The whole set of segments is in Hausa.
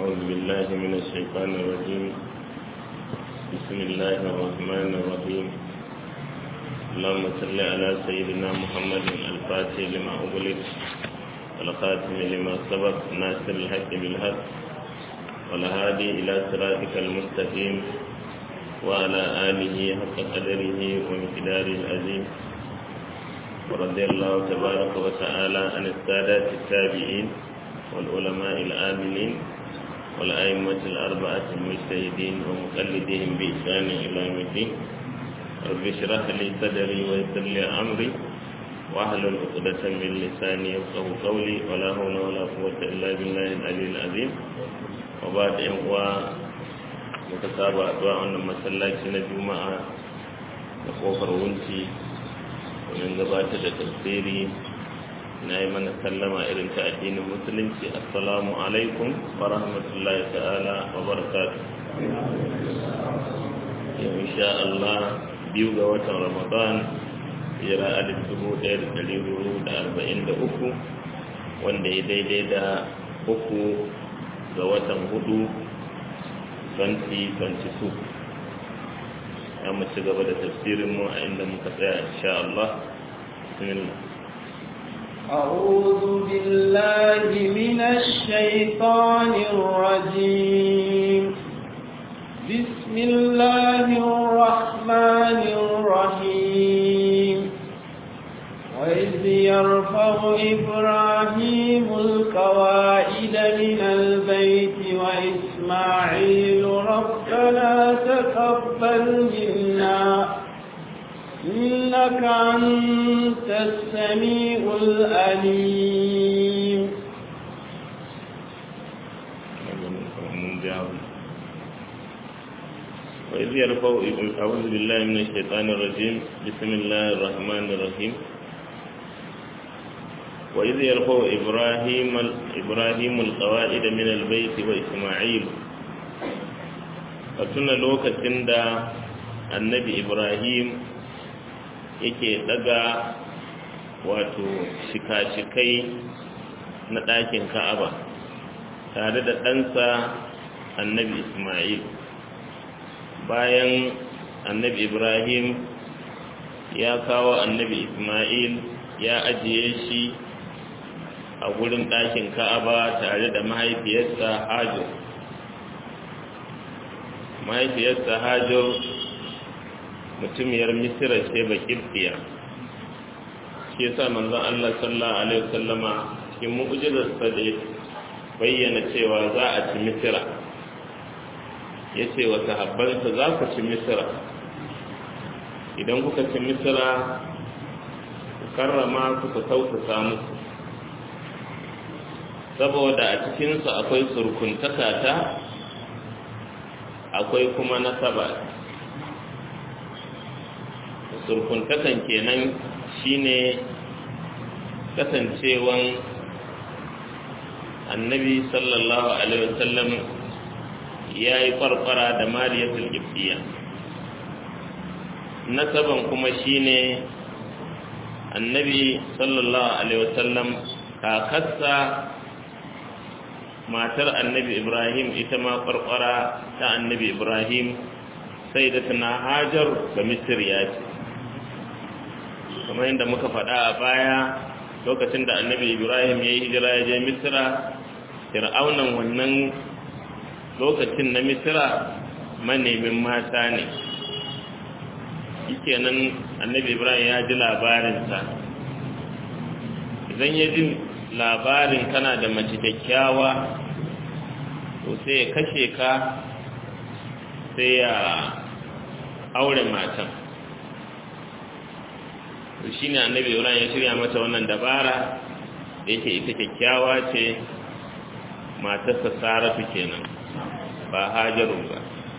أعوذ بالله من الشيطان الرجيم بسم الله الرحمن الرحيم اللهم صل على سيدنا محمد الفاتح لما أغلق والخاتم لما سبق ناصر الحق بالحق والهادي إلى صراطك المستقيم وعلى آله حق قدره ومقداره العظيم ورضي الله تبارك وتعالى عن السادات التابعين والعلماء العاملين والأئمة الأربعة المجتهدين ومقلدين بإحسان إلى يوم الدين رب اشرح لي صدري ويسر لي أمري واحلل عقدة من لساني يفقه قولي ولا حول ولا قوة إلا بالله العلي العظيم وبعد أن متتابع أدواء أن مسلاتي الجمعة نقوفر ونتي ومن gabatar da tafsiri na yi mana sallama irin ta addinin musulunci assalamu alaikum wa rahmatullahi ta'ala wa barakatu yau insha Allah biyu ga watan ramadan jira alif dubu ɗaya da ɗari hudu da arba'in da uku wanda ya daidai da uku ga watan hudu 2022 ya mu ci gaba da tafsirinmu a inda muka tsaya insha Allah bismillah أعوذ بالله من الشيطان الرجيم بسم الله الرحمن الرحيم وإذ يرفع إبراهيم القواعد من البيت وإسماعيل ربنا تقبل منا إنك أنت السميع الأليم وإذ يرفع أعوذ بالله من الشيطان الرجيم بسم الله الرحمن الرحيم وإذ يرفع إبراهيم إبراهيم القواعد من البيت وإسماعيل فتنا لوكة دا النبي إبراهيم yake daga wato shika-shikai na ɗakin ka'aba tare da ɗansa annabi ismail bayan annabi ibrahim ya kawo annabi ismail ya ajiye shi a gurin ɗakin ka'aba tare da mahaifiyarsa hajo mahaifiyarsa hajo mutumiyar misira ce ba kirtiya shi yasa manzon Allah sallallahu alaihi wasallama cikin mu'jizarsa da bayyana cewa za a ci misira ya ce wa sahabbansa za ku ci misira idan kuka ci misira ku karrama ku ku tausasa musu saboda a cikinsu akwai surkuntaka ta akwai kuma nasaba surkuntakan kenan shine kasancewan annabi sallallahu alaihi wasallam ya yi farfara da mariyatul gibbiya nasaban kuma shine annabi sallallahu alaihi wasallam kakarsa matar annabi ibrahim ita ma farfara ta annabi ibrahim sai da tana hajar ga misir ya ce kamar yadda muka faɗa a baya lokacin da annabi ibrahim ya yi hijira ya je misira fir'aunan wannan lokacin na misira manemin mata ne yake nan annabi ibrahim ya ji labarinsa idan ya ji labarin kana da mace kyakkyawa to sai ya kashe ka sai ya aure matan to shi ne annabi ibrahim ya shirya mata wannan dabara da yake ita kyakkyawa ce matarsa saratu kenan ba hajaru ba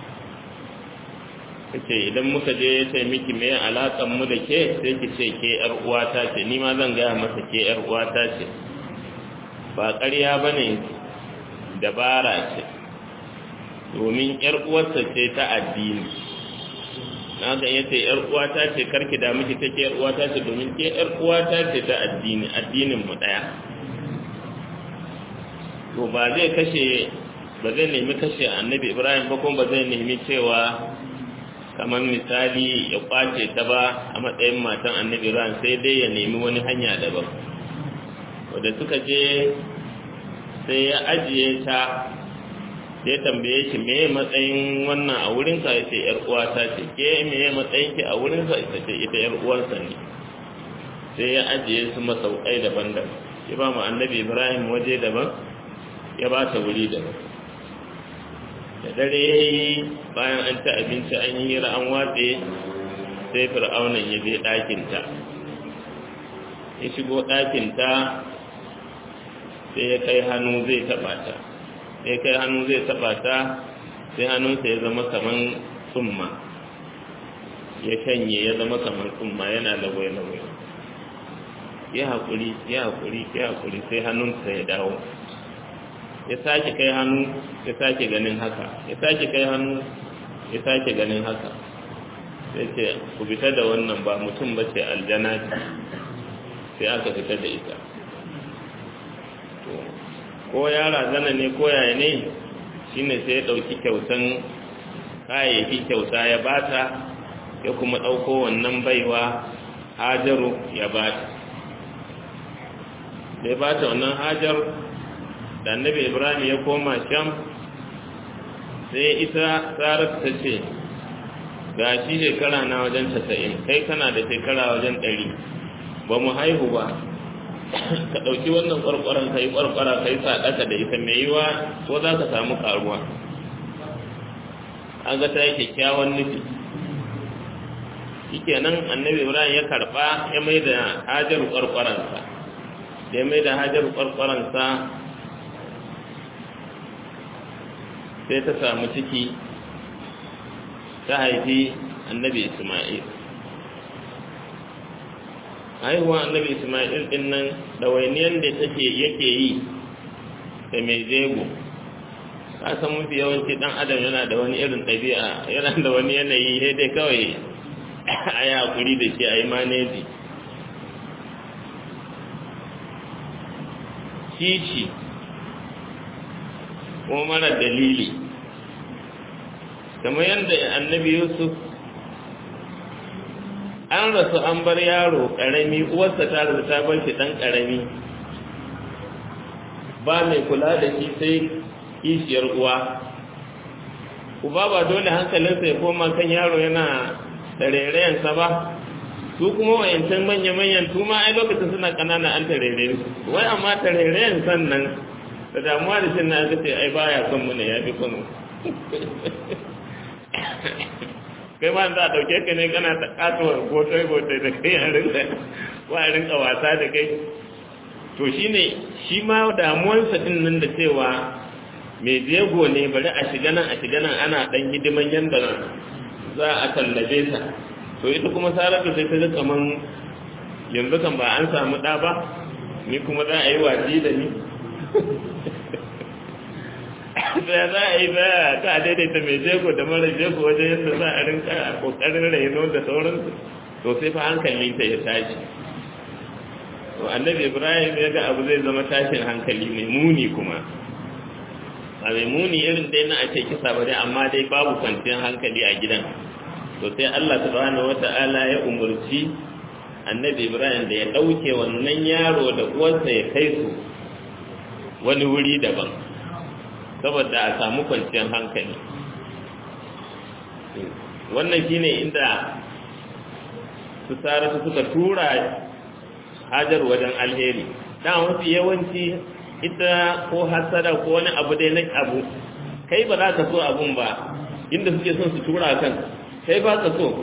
kace idan muka je ya ce miki me alakan mu da ke sai ki ce ke yar uwata ce ni ma zan gaya masa ke yar uwata ce ba ƙarya bane dabara ce domin yar uwarsa ce ta addini na ga yace yar uwata ce karki da miki take yar uwata ce domin ke yar uwata ce ta addini addinin mu daya to ba zai kashe ba zai nemi kashe annabi ibrahim ba kuma ba zai nemi cewa kamar misali ya kwace ta ba a matsayin matan annabi ibrahim sai dai ya nemi wani hanya daban wadda suka je sai ya ajiye ta sai tambaye shi me matsayin wannan a wurinka ya ce ‘yar uwata ce ke me matsayin ki a wurinsa ita ce ita ‘yar uwarsa ne sai ya ajiye su masaukai daban-daban ya ba mu annabi ibrahim waje daban ya ba ta wuri daban da dare ya yi bayan an ta abinci an yi hira an watse sai fir'aunan ya je ɗakinta ya shigo ɗakinta sai ya kai hannu zai taɓa ta sai kai hannu zai taɓa ta sai hannunsa ya zama kaman tsumma ya shanye ya zama kaman tsumma yana lagwai-lagwai ya haƙuri ya haƙuri ya haƙuri sai hannunsa ya dawo ya sake kai hannu ya sake ganin haka ya sake kai hannu ya sake ganin haka sai ce ku fita da wannan ba mutum ba ce aljana ce sai aka fita da ita ko yara zana ne ko yaya ne shine sai ya ɗauki kyautan kayayyaki kyauta ya bata ya kuma ɗauko wannan baiwa hajaru ya bata da ya bata wannan hajar da annabi ibrahim ya koma sham sai ita tsarar ta ce ga shi shekara na wajen tasa'in kai kana da shekara wajen ɗari ba mu haihu ba ka ɗauki wannan ƙwarƙwaron ka yi ƙwarƙwara ka yi saɗaka da ita mai yiwa ko za ka samu ƙaruwa an ga ta yi kyakkyawan nufi shi kenan annabi ibrahim ya karɓa ya mai da hajar ƙwarƙwaransa da ya mai da hajar ƙwarƙwaransa sai ta samu ciki ta haifi annabi isma'il haihuwa annabi isma'il din nan ɗawainiyar da take yake yi da mai jego ka san mafi yawanci ɗan adam yana da wani irin ɗabi'a yana da wani yanayi sai dai kawai a yi haƙuri da shi a yi maneji kici ko mara dalili kamar yadda annabi yusuf an rasu an bar yaro ƙarami uwarsa ta rasu ta bar shi ɗan ƙarami ba mai kula da shi sai kishiyar uwa uba ba dole hankalinsa ya koma kan yaro yana tarerayensa ba su kuma wayancan manya-manyan tuma ai lokacin suna ƙanana an tarere su wai amma tarerayen sannan da damuwa da shi na aka ce ai baya son mu ne ya fi kunu kai ma za a ɗauke ka ne kana ta katuwar gotai-gotai da kai a rinka wa a rinka wasa da kai to shi ne shi ma damuwarsa ɗin nan da cewa mai jego ne bari a shiga nan a shiga nan ana ɗan hidiman yadda za a tallabe sa to ita kuma saratu sai ta ga kaman yanzu kan ba an samu ɗa ba ni kuma za a yi watsi da ni da za a yi za ta daidaita mai jego da mara jego wajen yadda za a rinka kokarin raino da sauransu to sai fa hankali ta ya tashi to annabi ibrahim ya ga abu zai zama tashin hankali mai muni kuma a mai muni irin dai na a ce kisa ba dai amma dai babu kwanciyar hankali a gidan to sai allah subhanahu wata'ala ya umurci annabi ibrahim da ya ɗauke wannan yaro da uwarsa ya kai su wani wuri daban saboda a samu kwanciyar hankali wannan shine inda su saratu suka tura hajar wajen alheri dan wasu yawanci ita ko hasada ko wani abu dai na abu kai ba za ka so abun ba inda suke son su tura kan kai ba ka so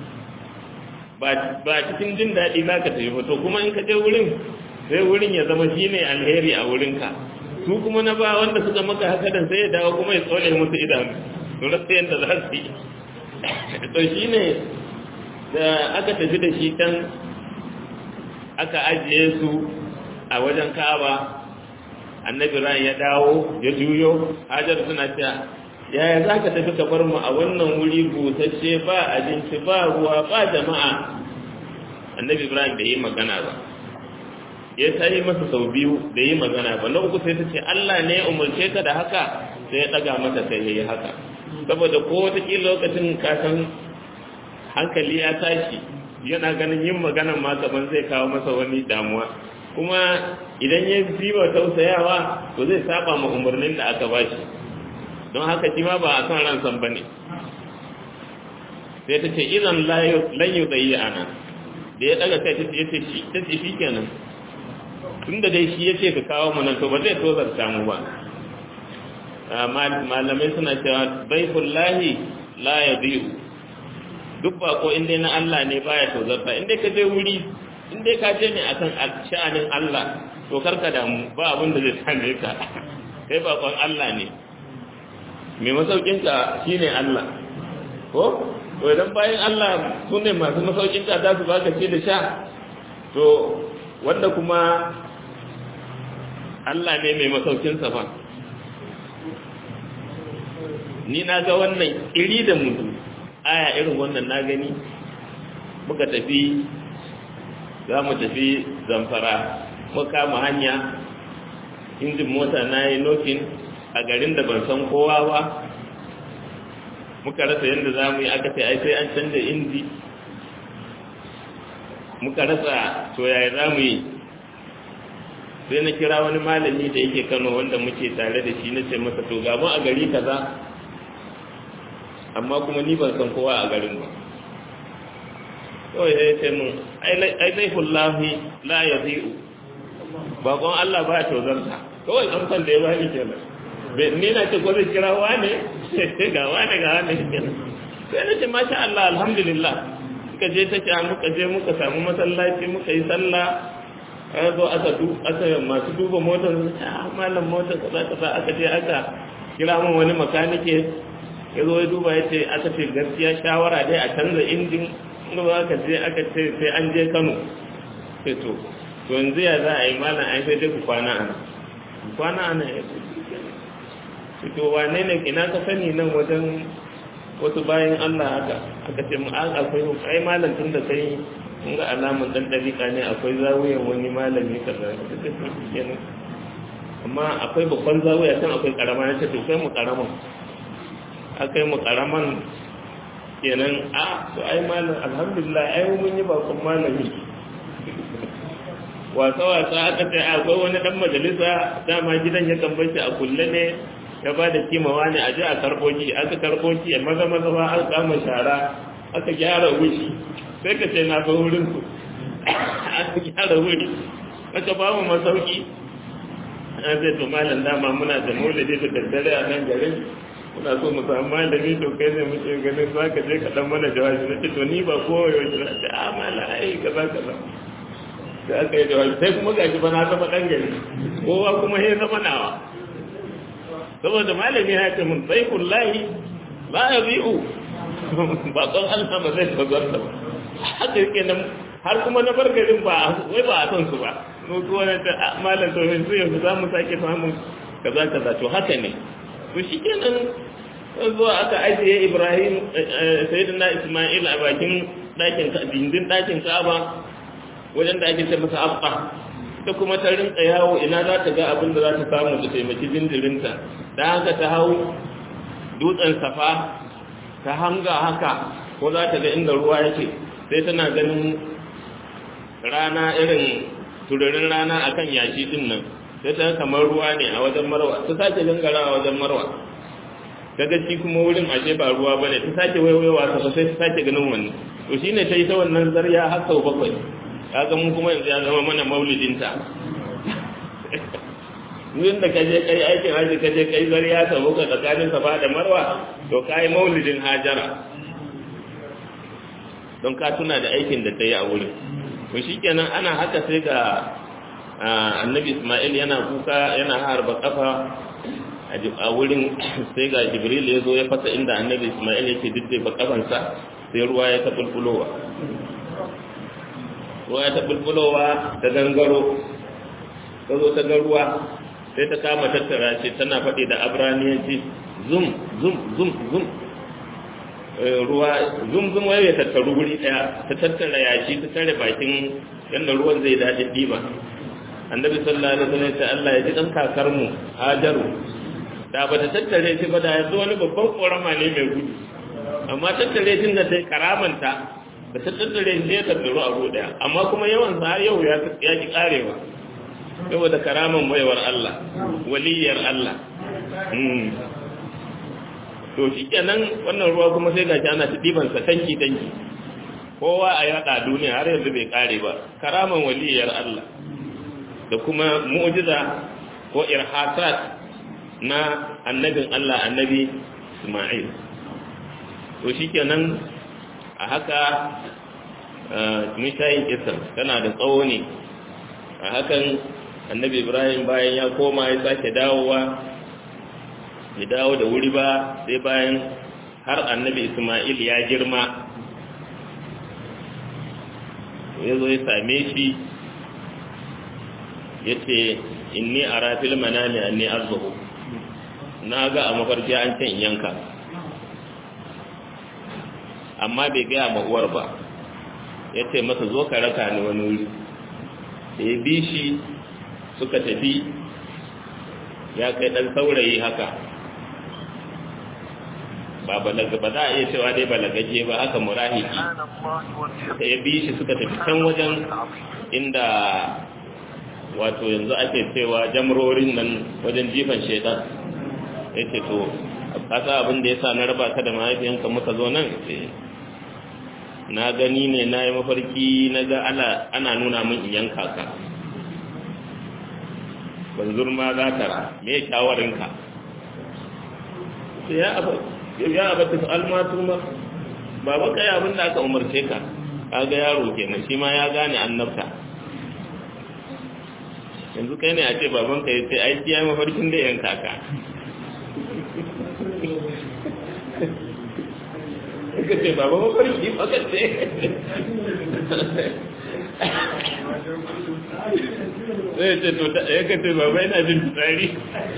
ba cikin jin daɗi za ka tafi to kuma in ka je wurin sai wurin ya zama shine alheri a wurinka su kuma na ba wanda suka maka haka dan sai ya dawo kuma ya tsole musu idanu to rasa yadda za su yi to shi ne da aka tafi da shi can aka ajiye su a wajen kaba annabi ran ya dawo ya juyo hajar suna cewa yaya za ka tafi ka bar mu a wannan wuri busasshe ba abinci ba ruwa ba jama'a annabi ibrahim bai yi magana ba ya ta yi masa sau biyu da yi magana ba na uku sai ta ce Allah ne ya umarce ka da haka sai ya ɗaga mata sai ya yi haka saboda ko wata lokacin kasan hankali ya tashi yana ganin yin magana ma gaban zai kawo masa wani damuwa kuma idan ya wa tausayawa to zai saba ma umarnin da aka bashi don haka shi ma ba a son ransan ba ne sai ta ce idan lan yi tsayi ana da ya daga kai ta ce shi ta ce shi kenan tun da dai shi ya ce ka kawo mu nan to ba zai tozarta mu ba malamai suna cewa baifullahi la ya biyu duk bako inda na Allah ne baya tozarta inda ka je wuri inda ka je ne akan sha'anin Allah to karka damu ba abin da zai same ka kai bakon Allah ne mai masaukinka shine Allah ko to idan bayan Allah su ne masu masaukinka za su baka ce da sha to wanda kuma Allah ne mai masaukinsa ba ni na ga wannan iri da mutu aya irin wannan na gani muka tafi za mu tafi zamfara muka kama hanya injin mota na yi nokin a garin da ban san kowa ba muka rasa yadda za mu yi aka sai ai sai an canza inji muka rasa to yaya za mu yi sai na kira wani malami da yake kano wanda muke tare da shi na ce masa to gamu a gari kaza amma kuma ni ban san kowa a garin ba kawai sai ce mun ai laifullahi la ya zi'u bakon Allah ba ya tozarta kawai an san da ya bani kenan ni na ce ko zai kira wane ga wane ga wane kenan sai na ce masha Allah alhamdulillah suka je ta ce muka je muka samu masallaci muka yi sallah an zo aka du aka masu duba motar ah malam motar kaza kaza aka je aka kira mun wani makanike ya zo ya duba ya ce aka ce gaskiya shawara dai a canza injin inda ba aka je aka ce sai an je Kano sai to to yanzu ya za a yi malam ai sai dai ku kwana ana kwana ana ya ce to wane ne ina ka sani nan wajen wasu bayan Allah haka aka ce mu an akwai ai malam tun da kai kun ga alamun dan dariƙa ne akwai zawiyar wani malami kaza kenan amma akwai babban zawiya can akwai karama na ce to kai mu karaman akai mu karaman kenan a to ai malam alhamdulillah ai mun yi bakon malami wasa wasa aka ce akwai wani dan majalisa dama gidan ya kan bashi a kulle ne ya ba da kimawa ne a ji a karɓo ki aka karɓo ki a maza maza ba an kama shara aka gyara wuri sai ka ce na ga wurin su aka gyara wuri aka ba mu masauki an zai to malam dama muna da maulidi da daddare a nan garin muna so mu samu malami to kai ne muke ganin za ka je ka dan mana jawabi na ce to ni ba kowa yau na ce a mala ai kaza kaza da aka yi jawabi sai kuma gashi ba na zama dan gari kowa kuma ya zama nawa saboda malami ya ce mun sai kullahi la ya bi'u ba kon Allah ba zai tazarta ba haka yake nan har kuma na bar garin ba wai ba a san su ba no ko wani ta malam to yanzu yanzu za mu sake samun kaza kaza to haka ne to shikenan zuwa aka ajiye Ibrahim sayyidina Isma'il a bakin dakin dindin dakin Ka'aba wajen da ake ce masa Abba ta kuma ta rinka yawo ina za ta ga abin da za ta samu da taimaki jinjirinta da haka ta hau dutsen safa ta hanga haka ko za ta ga inda ruwa yake sai tana ganin rana irin tururin rana akan yashi din nan sai ta kamar ruwa ne a wajen marwa ta sake gangara a wajen marwa daga shi kuma wurin ashe ba ruwa ba ne ta sake waiwaiwa ta sai ta sake ganin wani to shine ta yi ta wannan zarya har sau bakwai kaga mun kuma yanzu ya zama mana maulidinta yin da kaje kai aikin haji kaje kai zariya ta buga tsakanin safa da marwa to kai maulidin hajara don ka tuna da aikin da ta yi a wurin to shikenan ana haka sai ga annabi isma'il yana kuka yana harba kafa a wurin sai ga jibril ya zo ya fasa inda annabi isma'il yake diddiba kafansa sai ruwa ya ta bulbulowa ruwa ya ta bulbulowa ta gangaro ta zo ta ga ruwa sai ta kama tattara ce tana faɗi da abraniyanci zum zum zum zum ruwa zum zum wai ya tattaru guri ɗaya ta tattara yashi ta tare bakin yadda ruwan zai daɗi ɗiba annabi sallallahu alaihi wasallam ta Allah ya ji dan kakar mu Hajaru da ba ta tattare shi ba da yanzu wani babban korama ne mai gudu amma tattare shi da ta karamanta da ta tattare shi ya tattaru a daya amma kuma yawan sa har yau ya ki karewa saboda karaman baiwar Allah waliyar Allah to shi kenan wannan ruwa kuma sai gashi ana ta diban sa tanki tanki kowa a yada duniya har yanzu bai kare ba karaman waliyar Allah da kuma mu'jiza ko irhasat na annabin Allah annabi Isma'il to shikenan a haka mishayin isar tana da tsawo ne a hakan annabi Ibrahim bayan ya koma ya sake dawowa ya dawo da wuri ba sai bayan har annabi Isma'il ya girma ya zo ya same shi ya ce inni a rafil manami anni arzuhu na ga a mafarki an can yanka amma bai gaya ma uwar ba ya ce masa zo ka raka ni wani wuri da ya bi shi suka tafi ya kai ɗan saurayi haka ba balaga ba za a iya cewa dai balagaje ba haka murahiki da ya bi shi suka tafi can wajen inda wato yanzu ake cewa jamrorin nan wajen jifan shaitan ya ce to kasa abin da ya sa na raba ka da mahaifiyanka muka zo nan na gani ne na yi mafarki na ga ana nuna min in yanka ka ban zurma za ta ra me shawarinka sai ya abata su almatu ma baba kai abin da aka umarce ka kaga yaro kenan shi ma ya gane annabta yanzu kai ne a ce babanka ya ce aiki ya yi mafarkin da yanka ka ka ce baba mafarki baka ce zai ce to ya ka ce baba yana jin fitsari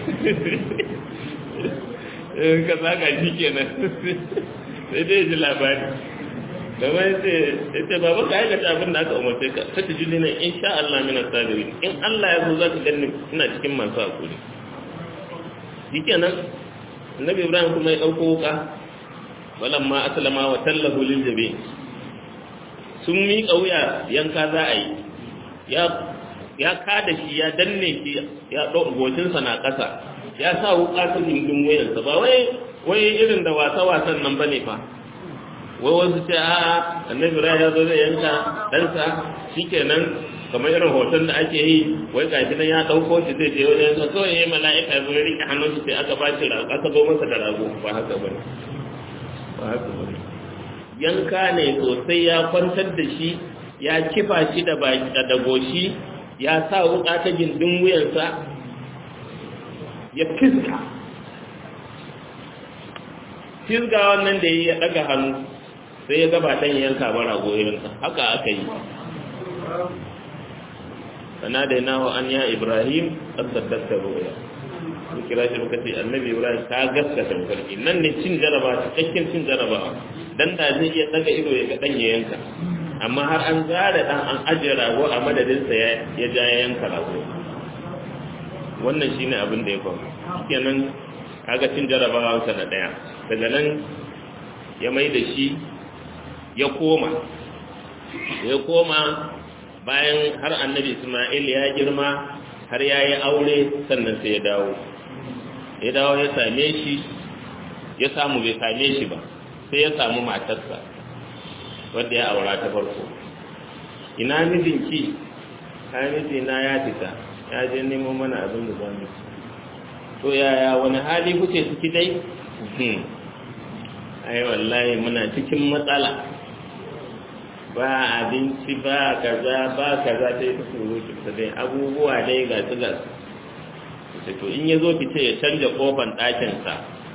ka saka shi kenan sai dai ji labari gaba ya ce ya ce baba ka aikata abin da aka umarce ka ta ji ne in sha Allah mina sabiri in Allah ya so za ka gani ina cikin masu hakuri shi kenan annabi ibrahim kuma ya ɗauko wuka walamma aslama wa tallahu lil jabi sun miƙa wuya yanka za a yi ya ya kada shi ya danne shi ya ɗau gocinsa na ƙasa ya sa wuka ta gindin wuyansa ba wai wai irin da wasa wasan nan bane fa wai wasu ce a annabi ibrahim ya zo zai yanka ɗansa shikenan kamar irin hoton da ake yi wai gashi nan ya ɗauko shi zai je wajen sa kawai ya mala'ika ya zo ya rike hannun shi sai aka ba shi rago aka zo masa da rago ba haka ba ne ba haka ba ne yanka ne sosai ya kwantar da shi ya kifa shi da baki da goshi ya sa wuka ta gindin wuyansa ya fiska fiska wannan da ya daga hannu sai ya gaba ɗan yanka ba rago irinsa haka aka yi فناديناه أن يا إبراهيم قد صدقت الرؤيا sun kira shi muka ce annabi ibrahim ta gaskata mafarki nan ne cin jaraba cikakken cin jaraba dan da zai iya daga ido ya ga dan ya yanka amma har an zara dan an ajiye rago a madadin sa ya ja ya yanka rago wannan shine abin da ya faru kenan kaga cin jarabawa sa na daya daga nan ya mai da shi ya koma ya koma bayan har annabi Ismail ya girma har ya yi aure sannan sai ya dawo ya dawo ya same shi ya samu bai same shi ba sai ya samu matarsa wadda ya aura ta farko ina mijinki ka mijina ya fita ya je nemo mana abin da zamu ci to yaya wani hali kuke ciki dai ai wallahi muna cikin matsala ba abinci ba kaza ba kaza ta yi ta surutu ta dai abubuwa dai ga su ga su to in ya zo fice ya canja kofan ɗakinsa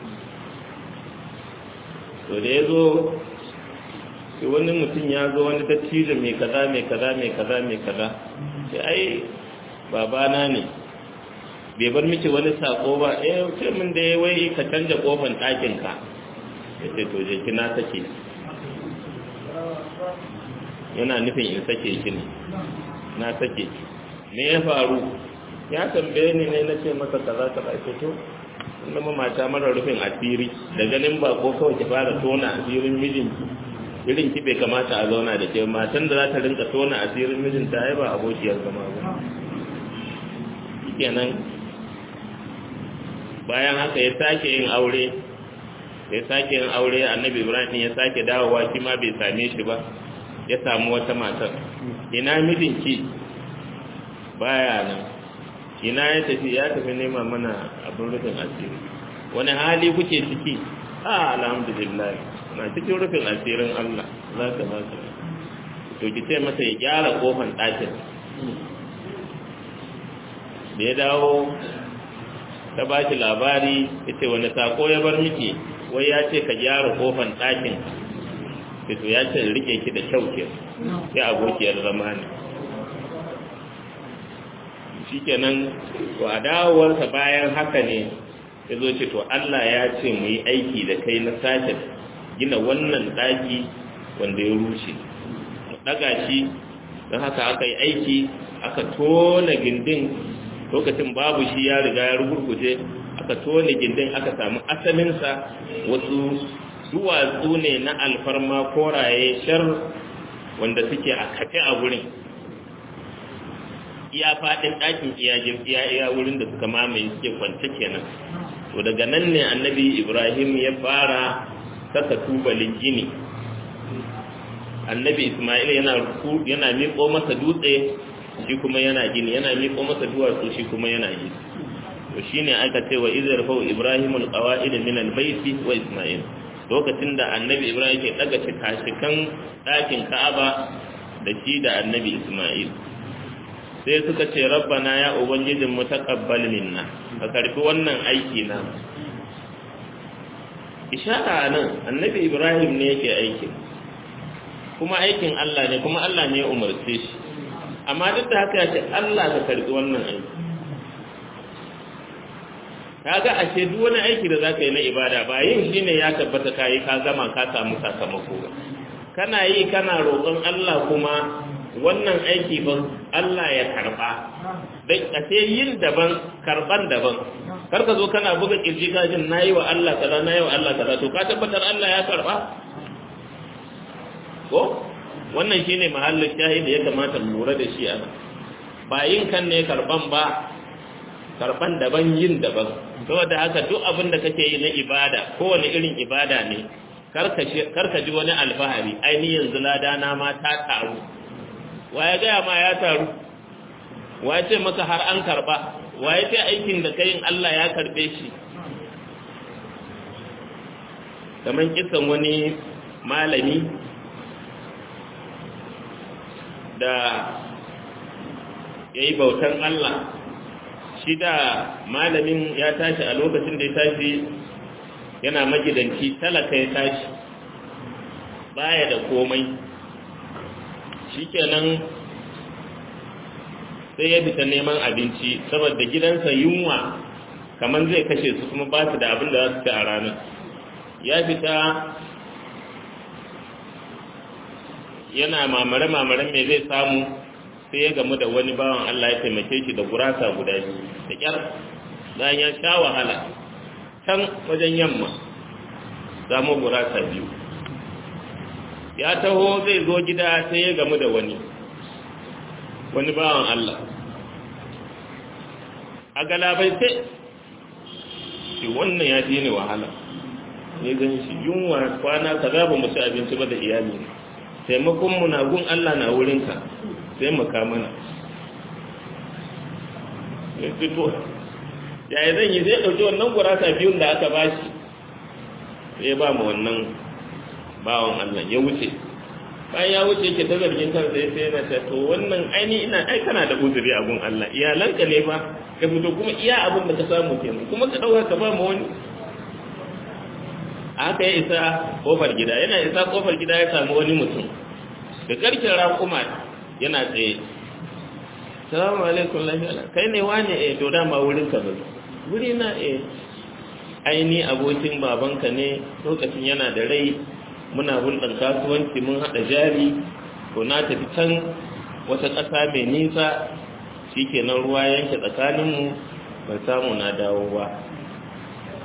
to da ya zo sai wani mutum ya zo wani dattijo mai kaza mai kaza mai kaza mai kaza sai ai babana ne bai bar miki wani sako ba eh ce min da ya wai ka canja kofan ɗakinka ya ce to je kina take yana nufin in sake shi ne na sake ki me ya faru ya tambaye ni ne na ce masa kaza kaza ce to zama mata mara rufin asiri da ganin ba ko kawai ki fara tona asirin mijinki irin ki bai kamata a zauna da ke matan da za ta rinka tona asirin mijinta ai ba abokiyar zama ba kenan bayan haka ya sake yin aure ya sake yin aure annabi ibrahim ya sake dawowa shi ma bai same shi ba ya samu wata matar ina mijinki baya nan ina ya tafi ya tafi nema mana abin rufin asiri wani hali kuke ciki a alhamdulillah na cikin rufin asirin Allah za ka za ka to ki ce masa ya gyara kofan ɗakin da ya dawo ta ba shi labari ya ce wani sako ya bar miki wai ya ce ka gyara kofan ɗakin to ya ce rike ki da kyau ke sai abokiyar zama ne shi kenan to a dawowarsa bayan haka ne ya zo ce to Allah ya ce mu yi aiki da kai na sake gina wannan ɗaki wanda ya rushe mu ɗaga shi don haka aka yi aiki aka tona gindin lokacin babu shi ya riga ya rugurguje aka tona gindin aka samu asalinsa wasu duwatsu ne na alfarma koraye shar wanda suke a kafe a wurin iya faɗin ɗakin iya iya wurin da suka mamaye suke kwance kenan to daga nan ne annabi ibrahim ya fara saka tubalin gini annabi ismail yana yana miƙo masa dutse shi kuma yana gini yana miƙo masa duwatsu shi kuma yana gini to shine aka ce wa izar fa ibrahim alqawaid min albayti wa ismail lokacin da annabi ibrahim ke daga cikashikan ɗakin ka'aba da shi da annabi ismail sai suka ce rabbana ya ubangijin mu taqabbal minna ka karbi wannan aiki na ishara nan annabi ibrahim ne yake aikin kuma aikin Allah ne kuma Allah ne ya umarce shi amma duk da haka ya ce Allah ka karbi wannan aiki kaga ashe duk wani aiki da zaka yi na ibada ba yin shine ya tabbata kai ka gama ka samu sakamako ba kana yi kana roƙon Allah kuma wannan aiki ban Allah ya karba dan ashe yin daban karban daban kar ka zo kana buga kirji ka jin nayi wa Allah kaza nayi wa Allah kaza to ka tabbatar Allah ya karba ko wannan shine mahallin shahidi ya kamata mu lura da shi ana ba yin kan ne karban ba karban daban yin daban saboda haka duk abin da kake yi na ibada kowane irin ibada ne karka ji wani alfahari ainihin yanzu ladana ma ta taru waye gaya ma ya taru waye ce maka har an karba waye ce aikin da kayin Allah ya karbe shi kamar kisan wani malami da ya yi bautan Allah shi da malamin ya tashi a lokacin da ya tashi yana magidanci talaka ya tashi baya da komai shikenan sai ya fita neman abinci saboda gidansa yunwa kamar zai kashe su kuma ba su da abin da za su ci a ranar ya fita yana mamare-mamaren mai zai samu sai ya gamu da wani bawan Allah ya taimake shi da gurasa guda biyu da kyar bayan ya sha wahala can wajen yamma samu gurasa biyu ya taho zai zo gida sai ya gamu da wani wani bawan Allah a galabai sai shi wannan ya ji ne wahala ne gan shi yunwa kwana ka za ba mu ci abinci ba da iyali taimakon mu na gun Allah na wurinka sai mu ka mana ya fito yaya zan yi zai ɗauki wannan gurasa biyun da aka bashi sai ya ba mu wannan bawan Allah ya wuce bayan ya wuce ke ta zargin kan sai sai na ta to wannan aini ina ai kana da uzuri a gun Allah iyalanka ne fa ka fito kuma iya abin da ka samu kenan kuma ka dauka ka ba mu wani aka ya isa kofar gida yana isa kofar gida ya samu wani mutum da karkin raƙuma yana tsaye salamu alaikum lafiya kai ne wani eh to dama wurin ka bai wuri na eh aini abokin babanka ne lokacin yana da rai muna hulɗar kasuwanci mun haɗa jari to na tafi can wata ƙasa mai nisa shi kenan ruwa yanke tsakaninmu ban samu na dawo ba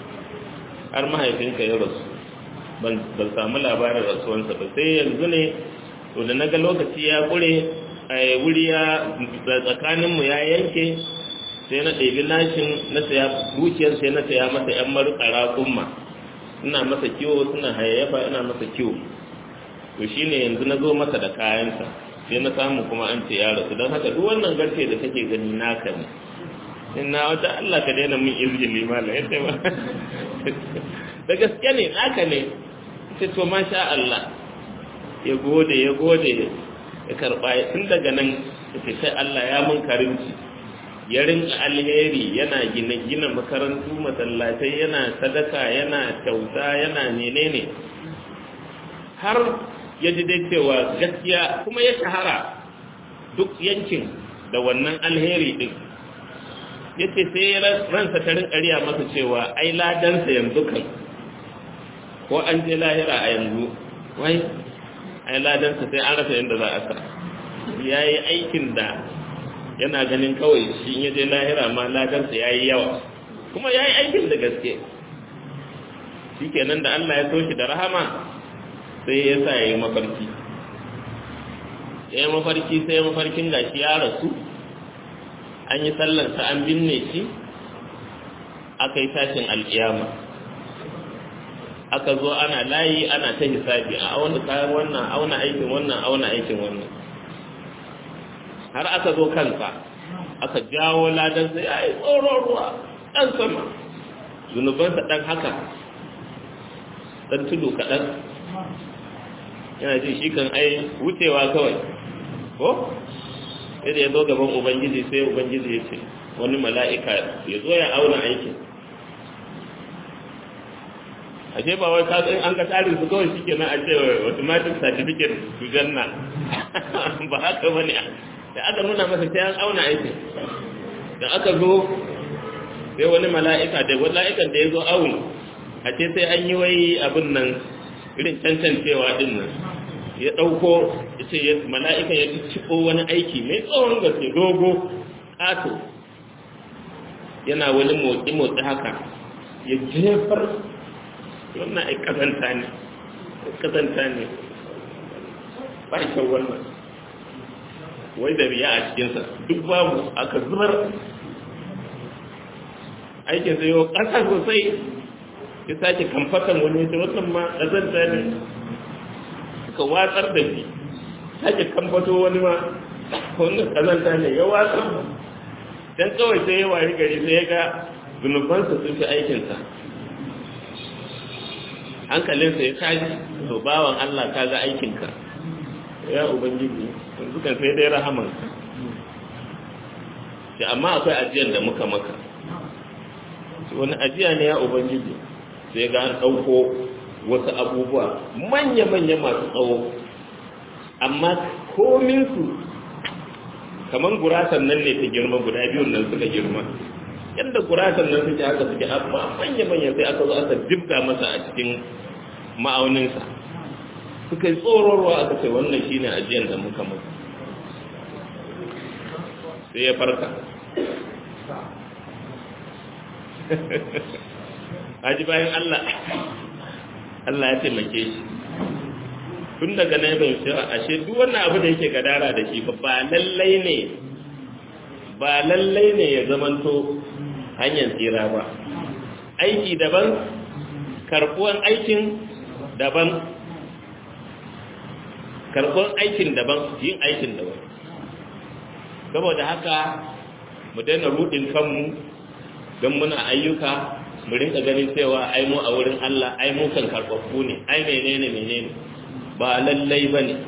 har mahaifinka ya rasu ban samu labarin rasuwansa ba sai yanzu ne to da naga lokaci ya kure a wuri ya tsakaninmu ya yanke sai na ɗebi nashin na saya dukiyar sai na saya masa ‘yan marukara kumma ina masa kiwo suna hayayyafa ina masa kiwo to shi ne yanzu na zo masa da kayansa sai na samu kuma an ce ya rasu don haka duk wannan garke da kake gani naka ne ina wata Allah ka daina min izgili mala ya ce ba da gaske ne naka ne sai to masha Allah ya gode ya gode ya karba tun daga nan ya sai Allah ya mun karimci ya rinka alheri yana gina gina makarantu masallatai yana sadaka yana kyauta yana menene har ya ji dai cewa gaskiya kuma ya shahara duk yankin da wannan alheri din ya ce sai ransa ta rinka riya masa cewa ai ladansa yanzu kan ko an je lahira a yanzu wai ai ladansa sai an rasa yadda za a sa ya yi aikin da yana ganin kawai shi in ya je lahira ma ladansa ya yi yawa kuma ya yi aikin da gaske shi kenan da Allah ya so shi da rahama sai ya sa ya yi mafarki ya yi mafarki sai ya mafarkin gashi ya rasu an yi sallarsa an binne shi aka yi tashin alkiyama aka zo ana layi ana ta hisabi a auna kayan wannan auna aikin wannan auna aikin wannan har aka zo kansa aka jawo ladan sai ya yi tsoron ruwa ɗan sama zunubansa ɗan haka ɗan tudu kaɗan yana jin shi kan ai wucewa kawai ko sai da ya zo gaban ubangiji sai ubangiji ya ce wani mala'ika ya zo ya auna aikin ashe ba wai kasan an ka tsarin su kawai shi kenan a ce automatic certificate su janna ba haka bane da aka nuna masa sai an auna aikin da aka zo sai wani mala'ika da mala'ikan da ya zo auni a ce sai an yi wai abin nan irin cancancewa din nan ya ɗauko ya ce mala'ika ya ciko wani aiki mai tsawon gaske dogo ƙato yana wani motsi-motsi haka ya jefar wannan ai kazanta ne kazanta ne ba kyau wannan wai da riya a cikinsa duk babu aka zubar aikin sai yau ƙasa sosai ya sake kamfatan wani wata wannan ma kazanta ne suka watsar da shi sake kamfato wani ma wannan kazanta ne ya watsar dan kawai sai ya wari gari sai ya ga zunubansa sun fi aikinsa hankalinsa ya tashi to bawan Allah ka ga aikinka ya ubangiji yanzu kan sai dai rahaman shi amma akwai ajiyar da muka maka wani ajiya ne ya ubangiji sai ga an ɗauko wasu abubuwa manya-manya masu tsawo amma kominsu kamar gurasan nan ne ta girma guda biyun nan suka girma yadda gurasan nan suke haka suke amma manya-manya sai aka zo aka jibga masa a cikin ma'auninsa suka yi tsororwa aka ce wannan shi ne ajiyar da muka masa sai ya farka haji bayan Allah Allah ya taimake shi tun daga nan bai cewa ashe duk wannan abu da yake gadara da shi ba lallai ne ba lallai ne ya zamanto hanyar tsira ba aiki daban karɓuwan aikin daban karɓuwan aikin daban yin aikin daban saboda haka mu daina rudin kanmu don muna ayyuka mu rinka ganin cewa ai mu a wurin Allah ai mu kan karɓaɓɓu ne ai menene menene ba lallai ba ne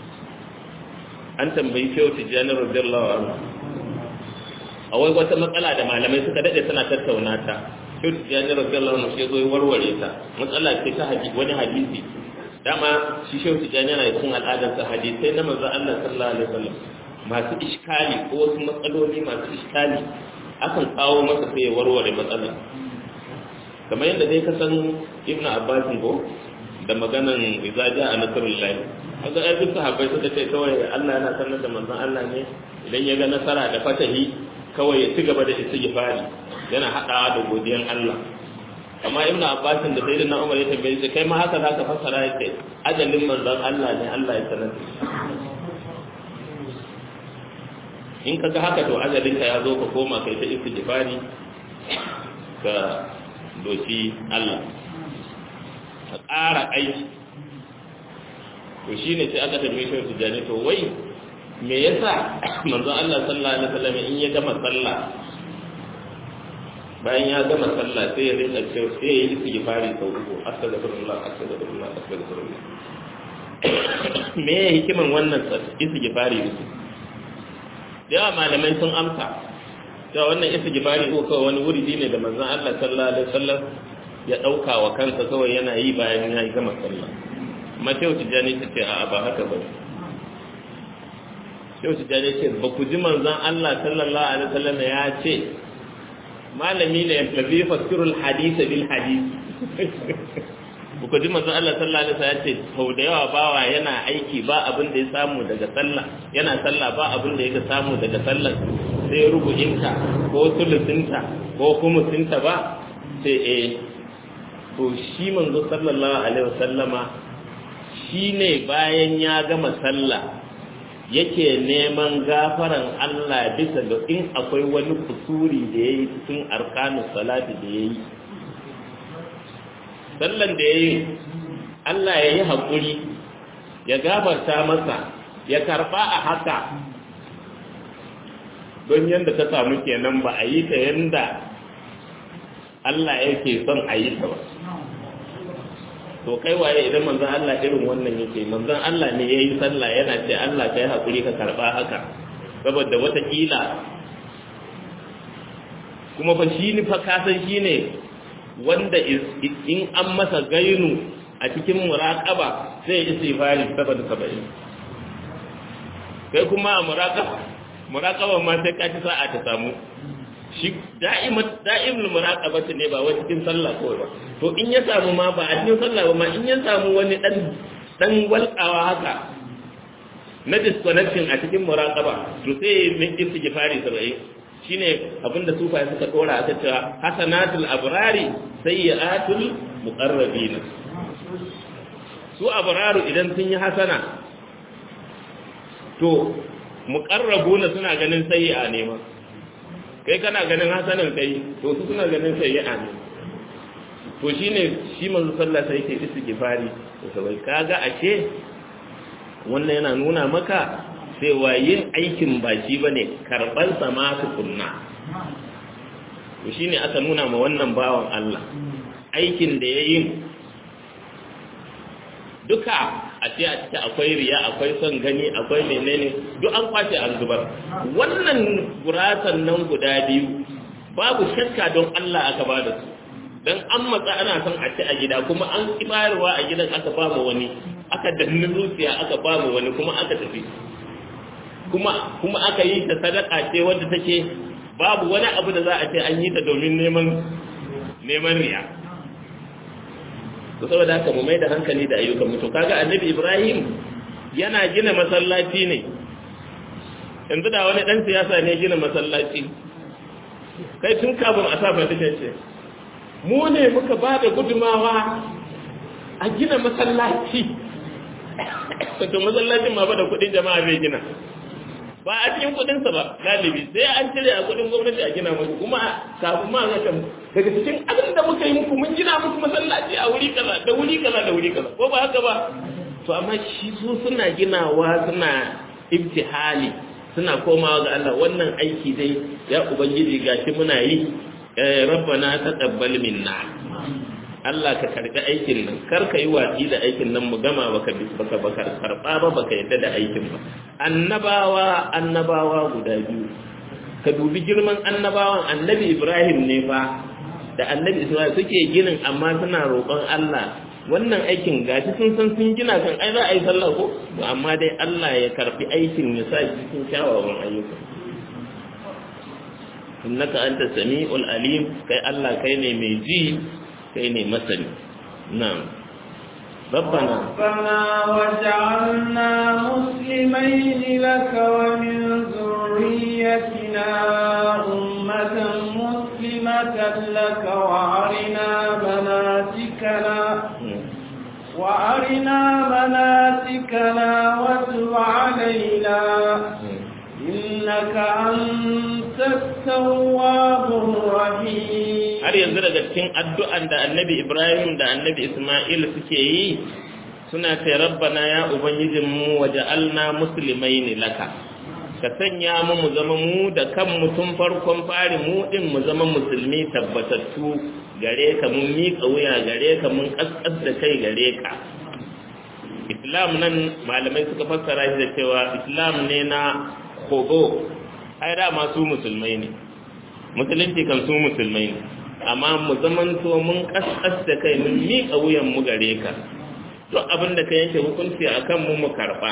an tambayi shehu tijjani radiyallahu anhu a wai wata matsala da malamai suka daɗe suna tattauna ta shehu tijjani radiyallahu anhu sai zo warware ta matsala ce ta hadisi wani hadisi dama shi shehu tijjani yana cikin al'adarsa hadisai na manzo Allah sallallahu alaihi wasallam masu iskali ko wasu matsaloli masu iskali akan kawo masa sai ya warware matsala kamar yadda dai ka san ibn abbas ko da maganan idza jaa nasrullahi kaga ai duk sahabbai suka ce kawai Allah yana sanar da manzon Allah ne idan ya ga nasara da fatahi kawai ya ci gaba da istighfari yana hadawa da godiyan Allah amma ibn abbas da sayyidina umar ya tambaye shi kai ma haka zaka fassara yake ajalin manzon Allah ne Allah ya sanar da shi in kaga haka to ajalin ka ya zo ka koma kai ta istighfari ka doki Allah ka ƙara aiki to shine sai aka tambaye shi tijani to wai me yasa manzon Allah sallallahu alaihi wasallam in ya gama sallah bayan ya gama sallah sai ya rinka cewa sai ya yi istighfari sau uku astaghfirullah astaghfirullah astaghfirullah me ya hikiman wannan istighfari uku da yawa malamai sun amsa cewa wannan istighfari ko kawai wani wuridi ne da manzon Allah sallallahu alaihi wasallam ya dauka wa kansa kawai yana yi bayan ya gama sallah amma sai tijani ta ce a'a ba haka ba sai tijani ce ba ku ji manzon Allah sallallahu alaihi wasallam ya ce malami ne yallazi fasirul hadith bil hadith ku ji manzon Allah sallallahu alaihi wasallam ya ce sau da yawa bawa yana aiki ba abin da ya samu daga sallah yana sallah ba abin da ya samu daga sallah sai rubu'inta ko sulusinta ko kumusinta ba sai eh to shi manzo sallallahu alaihi wasallama shine bayan ya gama sallah yake neman gafaran Allah bisa ga in akwai wani kusuri da yayi cikin arkanus salati da yayi sallan da yayi Allah ya yi haƙuri ya gafarta masa ya karɓa a haka don yadda ta samu kenan ba a yi ta yadda Allah yake son a yi ta ba to kai waye idan manzon Allah irin wannan yake manzon Allah ne ya yi sallah yana ce Allah ka yi haƙuri ka karɓa haka saboda watakila kuma fa shi ni fa kasan shi ne wanda in an masa gainu a cikin muraƙaba sai istighfari saboda saba'in kai kuma a muraƙaba muraƙaba ma sai ka ci sa'a ta samu shi da'imat da'imul muraqabati ne ba wai cikin sallah kawai ba to in ya samu ma ba a cikin sallah ba ma in ya samu wani dan dan walƙawa haka na disconnection a cikin muraqaba to sai min istighfari saba'in shine abinda sufa suka dora aka cewa hasanatul abrari sayyi'atul muqarrabin su abraru idan sun yi hasana to muqarrabuna suna ganin sayyi'a ne ma kai kana ganin hasanan kai to su suna ganin sayyi'a ne to shine shi manzo sallallahu alaihi wasallam yake istighfari to sai kaga ashe wannan yana nuna maka cewa yin aikin ba shi ba ne karɓarsa ma tukunna to shi ne aka nuna ma wannan bawan Allah aikin da ya yi duka a ce a ciki akwai riya akwai son gani akwai menene duk an kwace an zubar wannan gurasan nan guda biyu babu shakka don Allah aka ba da su dan an matsa ana son a ci a gida kuma an kibarwa a gidan aka ba mu wani aka danni zuciya aka ba mu wani kuma aka tafi kuma kuma aka yi ta sadaka ce wadda take babu wani abu da za a ce an yi ta domin neman neman riya to saboda haka mu mai da hankali da ayyukan mutum kaga annabi Ibrahim yana gina masallaci ne yanzu da wani dan siyasa ne gina masallaci kai tun kafin a sa fatikan ce mu ne muka ba da gudumawa a gina masallaci to masallacin ma ba da kudin jama'a zai gina ba a cikin kudinsa ba galibi sai an cire a kudin gwamnati a gina muku kuma kafin ma zaka daga cikin abin da muka yi muku mun gina muku masallaci a wuri kaza da wuri kaza da wuri kaza ko ba haka ba to amma shi su suna ginawa suna ibtihali suna komawa ga Allah wannan aiki dai ya ubangiji gashi muna yi rabbana taqabbal minna Allah ka karbi aikin nan kar ka yi watsi da aikin nan mu gama baka baka baka karba ba baka yadda da aikin ba annabawa annabawa guda biyu ka dubi girman annabawan annabi Ibrahim ne fa da annabi Isma'il suke ginin amma suna roƙon Allah wannan aikin gashi sun san sun gina kan ai za a yi sallah ko to amma dai Allah ya karbi aikin ya sa cikin kyawawan ayyuka innaka anta sami'ul alim kai Allah kai ne mai ji kai ne masani na'am ربنا ربنا وجعلنا مسلمين لك ومن ذريتنا أمة مسلمة لك وأرنا مناسكنا وأرنا مناسكنا واتب علينا إنك أنت التواب الرحيم har yanzu daga cikin addu'an da annabi Ibrahim da annabi Ismail suke yi suna ce rabbana ya ubangijinmu waje alna musulmai ne laka ka sanya mu mu zama mu da kan mutum farkon fari mu din mu zama musulmi tabbatattu gare ka mun miƙa wuya gare ka mun ƙasƙas da kai gare ka islam nan malamai suka fassara shi da cewa islam ne na kogo ai da masu musulmai ne musulunci kan su musulmai ne amma mu zamanto mun ƙasƙas da kai mun miƙa wuyan mu gare ka duk abin da ka yanke hukunci a kan mu mu karɓa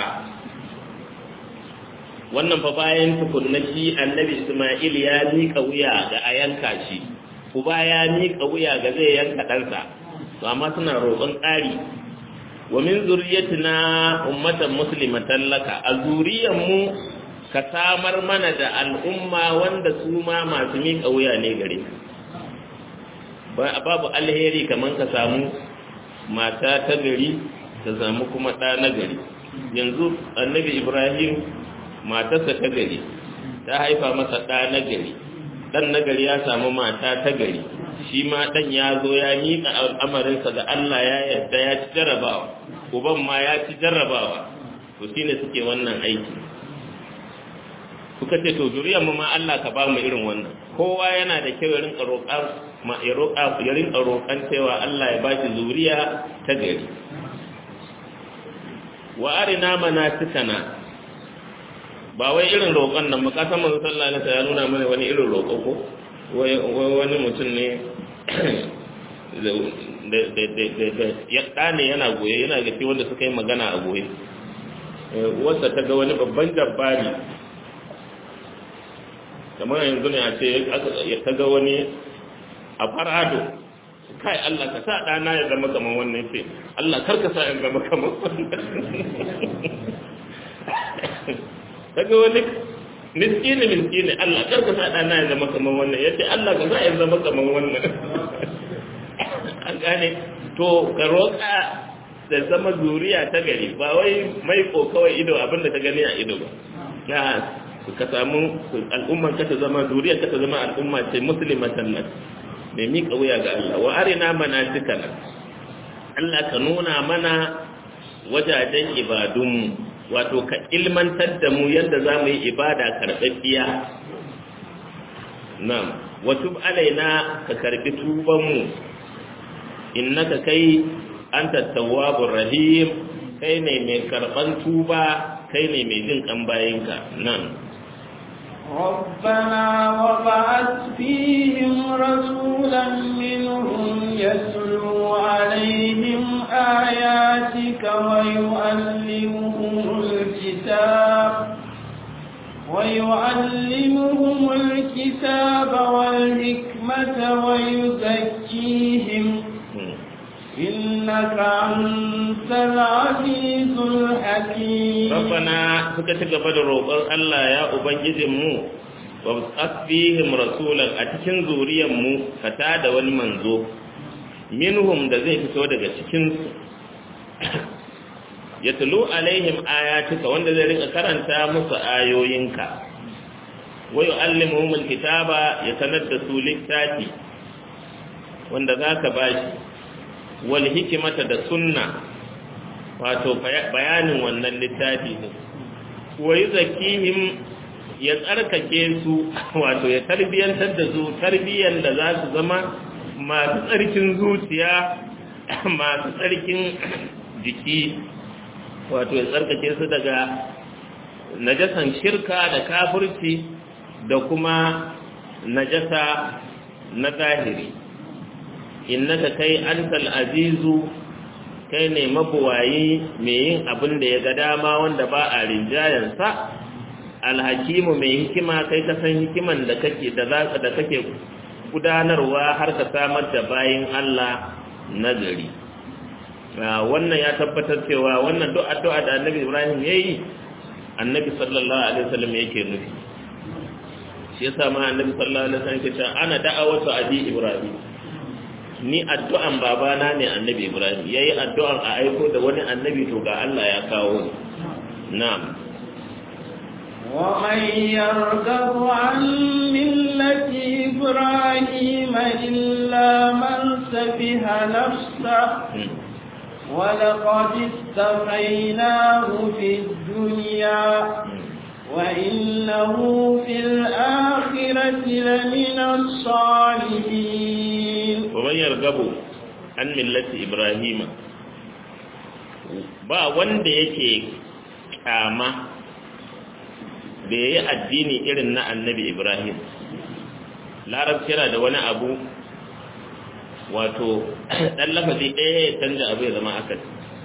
wannan fa bayan tukunna shi annabi isma'il ya miƙa wuya ga a yanka shi uba ya miƙa wuya ga zai yanka ɗansa to amma suna roƙon ƙari wa min zuriyatina ummatan muslimatan laka a zuriyan mu ka samar mana da al'umma wanda su ma masu miƙa wuya ne gare babu alheri kamar ka samu mata ta gari ta samu kuma ɗa na gari yanzu annabi ibrahim matarsa ta gari ta haifa masa ɗa na gari ɗan na gari ya samu mata ta gari shi ma ɗan ya zo ya miƙa al'amarinsa ga allah ya yarda ya ci jarrabawa uban ma ya ci jarrabawa to shine suke wannan aiki suka ce to zuriyar mu ma Allah ka ba mu irin wannan kowa yana da kyau ya rinka roƙa ma ya roƙa ya rinka roƙan cewa Allah ya bashi zuriya ta gari wa arina manasikana ba wai irin roƙon nan ba san manzo sallallahu alaihi wasallam ya nuna mana wani irin roƙo ko wai wani mutum ne da ya ɗane yana goye yana gafi wanda suka yi magana a goye wasa ta ga wani babban jabbari kamar yanzu ne a ce ya ta ga wani a farado kai Allah ka sa ɗana ya zama kamar wannan ce Allah kar ka sa ya zama kamar wannan ta ga wani miskini miskini Allah kar ka sa ɗana ya zama kamar wannan ya ce Allah ka sa ya zama kamar wannan an gane to ka roƙa da zama zuriya ta gari ba wai mai ko kawai ido abinda ka gani a ido ba na ka samu al'umman ka ta zama zuriyar ka ta zama al'umma ce muslimatan nan mai miƙa wuya ga Allah wa arina manasikana Allah ka nuna mana wajajen ibadunmu wato ka ilmantar da mu yadda za mu yi ibada karɓaɓɓiya na'am wa tub alaina ka karɓi tubanmu innaka kai anta tawwabur rahim kai ne mai karɓan tuba kai ne mai jin kan bayinka nan ربنا وبعث فيهم رسولا منهم يتلو عليهم آياتك ويعلمهم الكتاب ويعلمهم الكتاب والحكمة ويزكيهم إنك أنت العزيز الحكيم ربنا فكتك بدر الله يا أبنجد مو وأصفيهم رسولا أتكن زوريا مو فتاد والمنزو منهم da zai fito daga cikinsu ya tulu alaihim ayatuka wanda zai rika karanta musu ayoyinka wa yu'allimuhum alkitaba ya sanar da su littafi wanda zaka bashi wal hikimata da sunna wato bayanin wannan littafi ne wa zakihim ya tsarkake su wato ya tarbiyantar da su tarbiyan da za su zama masu tsarkin zuciya masu tsarkin jiki wato ya tsarkake su daga najasan shirka da kafirci da kuma najasa na zahiri innaka kai antal azizu kai ne mabuwayi mai yin abin da ya ga dama wanda ba a rinjayensa alhakimu mai hikima kai ka san hikiman da kake da zaka da kake gudanarwa har ka samar da bayin Allah nagari wannan ya tabbatar cewa wannan duk addu'a da Annabi Ibrahim yayi Annabi sallallahu alaihi wasallam yake nufi shi yasa ma annabi sallallahu alaihi wasallam ya ce ana da'awatu abi ibrahim ni addu'an babana ne annabi ibrahim yayi addu'an a aiko da wani annabi to ga Allah ya kawo ni na'am ومن يرغب عن ملة إبراهيم إلا من سفه نفسه ولقد استفيناه في الدنيا وإنه في الآخرة لمن الصالحين ومن يرغب عن ملة إبراهيم ba wanda yake kyama da ya yi addini irin na annabi ibrahim larabci yana da wani abu wato ɗan lafazi ɗaya ya canza abu ya zama aka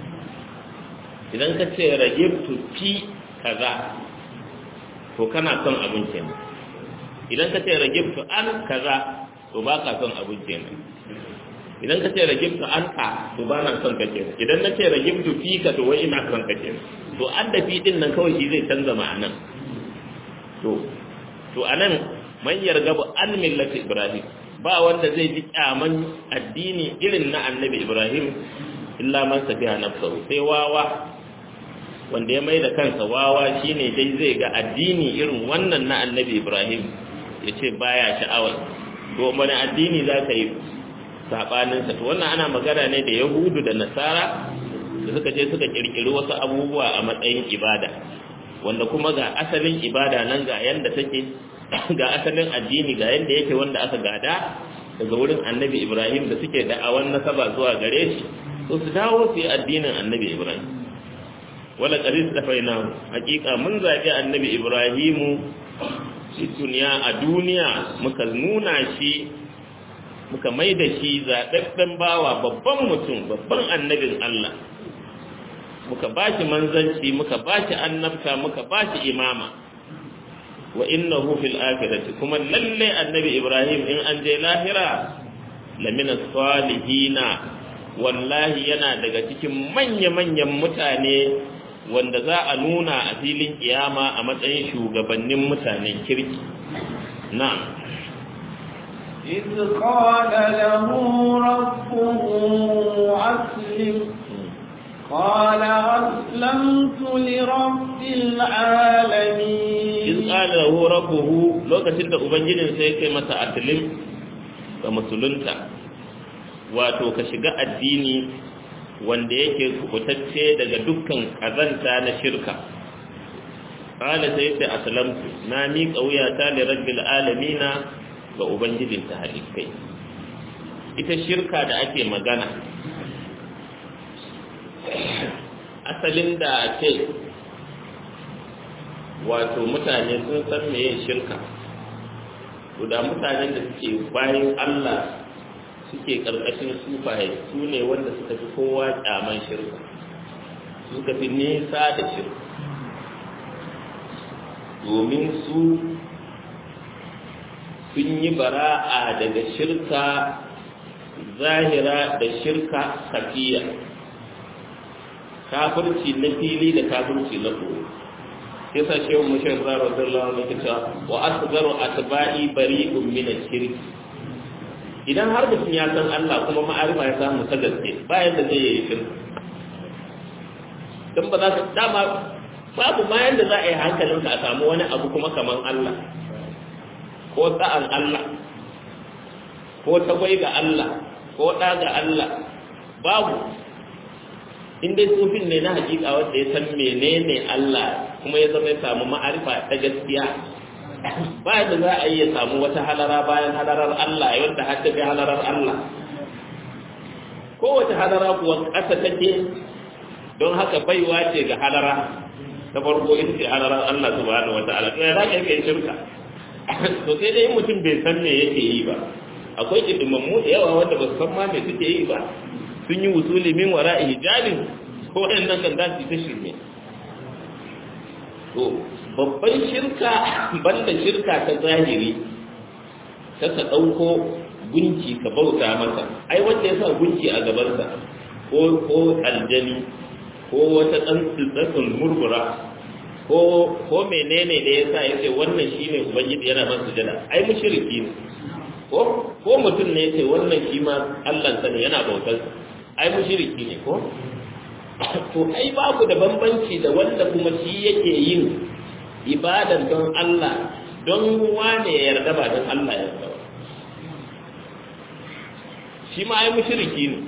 idan ka ce ragibtu fi kaza to kana son abin kenan idan ka ce ragibtu an kaza to ba ka son abin kenan idan ka ce ragibtu an ka to ba na son ka kenan idan na ce ragibtu fi ka to wai ina son ka kenan to an da fi din nan kawai shi zai canza ma'anan to to anan man yargabu an millati ibrahim ba wanda zai ji kyaman addini irin na annabi ibrahim illa man safiha nafsahu sai wawa wanda ya mai da kansa wawa shine dai zai ga addini irin wannan na annabi ibrahim ya ce baya sha'awar to wani addini za ka yi saɓaninsa to wannan ana magana ne da yahudu da nasara da suka je suka ƙirƙiri wasu abubuwa a matsayin ibada wanda kuma ga asalin ibada nan ga yanda take ga asalin addini ga yanda yake wanda aka gada daga wurin annabi ibrahim da suke da'awan nasaba zuwa gare shi to su dawo su yi addinin annabi ibrahim wala qaris tafaina hakika mun zabi annabi ibrahimu shi duniya a duniya muka nuna shi muka maida shi zaɓaɓɓen bawa babban mutum babban annabin Allah muka bashi manzanci muka bashi annabta muka bashi imama wa innahu fil akhirati kuma lalle annabi ibrahim in an je lahira lamina salihina wallahi yana daga cikin manya-manyan mutane wanda za a nuna a filin kiyama a matsayin shugabannin mutanen kirki na'am إذ قال له ربه أسلم قال أسلمت لرب العالمين إذ قال له ربه لو كتلت أبنجل سيكي مسا أسلم ومسلنتا wato ka shiga addini wanda yake kubutacce daga dukkan kazanta na shirka qala sai sai aslamtu na mi qauyata li rabbil alamina ga ubangijin ta halikai ita shirka da ake magana asalin da ce wato mutane sun san meye shirka da mutanen da suke bayan Allah suke ƙarƙashin sufaye su ne wanda suka fi kowa ƙyaman shirka suka fi nesa da shirka domin su sun yi bara'a daga shirka zahira da shirka safiya kafirci na fili da kafirci na koyo sai sa shehu mushar zara radiyallahu anhu cewa wa asgaru atba'i bari'un min ash-shirki idan har mutum ya san Allah kuma ma'arifa ya samu ta gaske bayan da zai yi shirka don ba za su dama babu ma yanda za a yi hankalinka a samu wani abu kuma kaman Allah ko sa'an Allah ko tagwai ga Allah ko ɗa ga Allah babu in dai sufin ne na hakika wanda ya san menene Allah kuma ya zama ya samu ma'arifa ta gaskiya ba da za a iya samu wata halara bayan halarar Allah yadda har tafi halarar Allah kowace halara kuwa ƙasa take don haka baiwa ce ga halara ta farko ita ce halarar Allah subhanahu wata'ala to ya za ka yi shirka to sai dai mutum bai san me yake yi ba akwai kidimammu da yawa wanda ba su san ma me suke yi ba sun yi wusuli min wara'i hijabin ko waɗannan kan za su ta shirme to babban shirka banda shirka ta zahiri ta ka ɗauko gunki ka bauta masa ai wanda ya sa gunki a gabansa ko ko aljani ko wata ɗan tsitsakin murmura ko ko ko menene da yasa yace wannan shine ubangiji yana ban sujada ai mushriki ne ko ko mutum ne yace wannan shi ma Allah sani yana bautar ai mushriki ne ko to ai babu da bambanci da wanda kuma shi yake yin ibadan don Allah don wane ya yarda ba don Allah ya yarda shi ma ai mushriki ne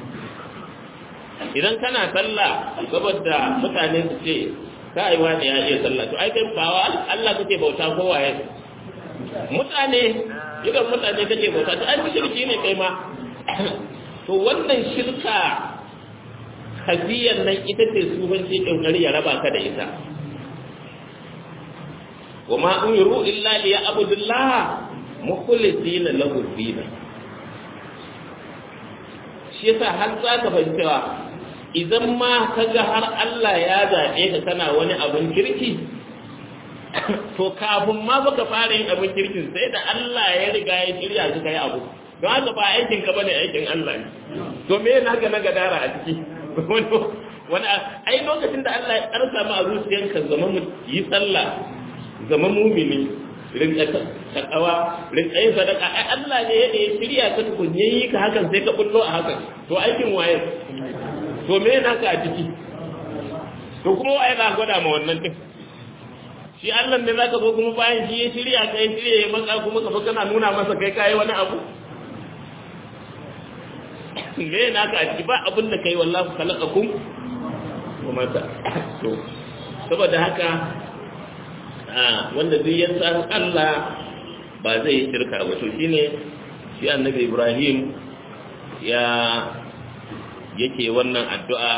idan kana sallah saboda mutane su ce kai wani ya iya sallah to ai kai ba Allah kake bauta ko waye mutane idan mutane kake bauta to ai mushriki ne kai ma to wannan shirka hadiyan nan ita ce sufanci kokari ya raba ka da ita wa ma umiru illa liya abudullah mukhlisina lahu din shi yasa har za ka fahimta idan ma ka ga har Allah ya zaɓe ka kana wani abin kirki to kafin ma baka fara yin abin kirkin sai da Allah ya riga ya shirya su kai abu don haka ba aikin ka bane aikin Allah ne to me yana ga na gadara a ciki wani ai lokacin da Allah ya karsa ma a zuciyanka zama mu yi sallah zama mumini rinka takawa rinka yin sadaka ai Allah ne ya shirya ka tukun yayi ka hakan sai ka bullo a hakan to aikin waye to me yana ka a ciki to kuma waye za gwada ma wannan din shi Allah ne zaka zo kuma bayan shi ya shirya ka ya shirya ya maka kuma ka kana nuna masa kai kai wani abu me yana ka a ciki ba abin da kai wallahi khalaqakum kuma ta to saboda haka wanda duk ya san Allah ba zai yi shirka ba to shine shi annabi Ibrahim ya yake wannan addu'a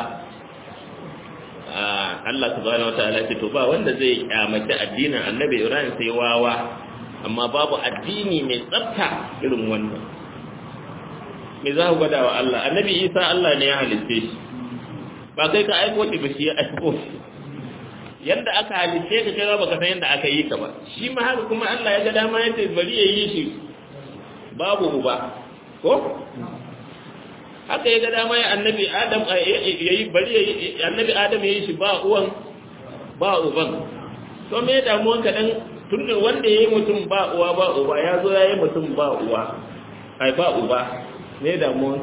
Allah subhanahu wataala ce to ba wanda zai kyamaci addinin annabi Ibrahim sai wawa amma babu addini mai tsafta irin wannan me za ku gwada wa Allah annabi Isa Allah ne ya halitte shi ba kai ka aiko shi ba shi ya aiko shi yadda aka halitte ka kai ba ka san yadda aka yi ka ba shi ma haka kuma Allah ya ga dama ya ce bari ya yi shi babu uba ko haka ya ga dama ya annabi Adam ya yi bari ya yi annabi Adam ya yi shi ba uwan ba uban to me damuwan ka dan tunda wanda ya yi mutum ba uwa ba uba ya zo ya yi mutum ba uwa ai ba uba me damuwan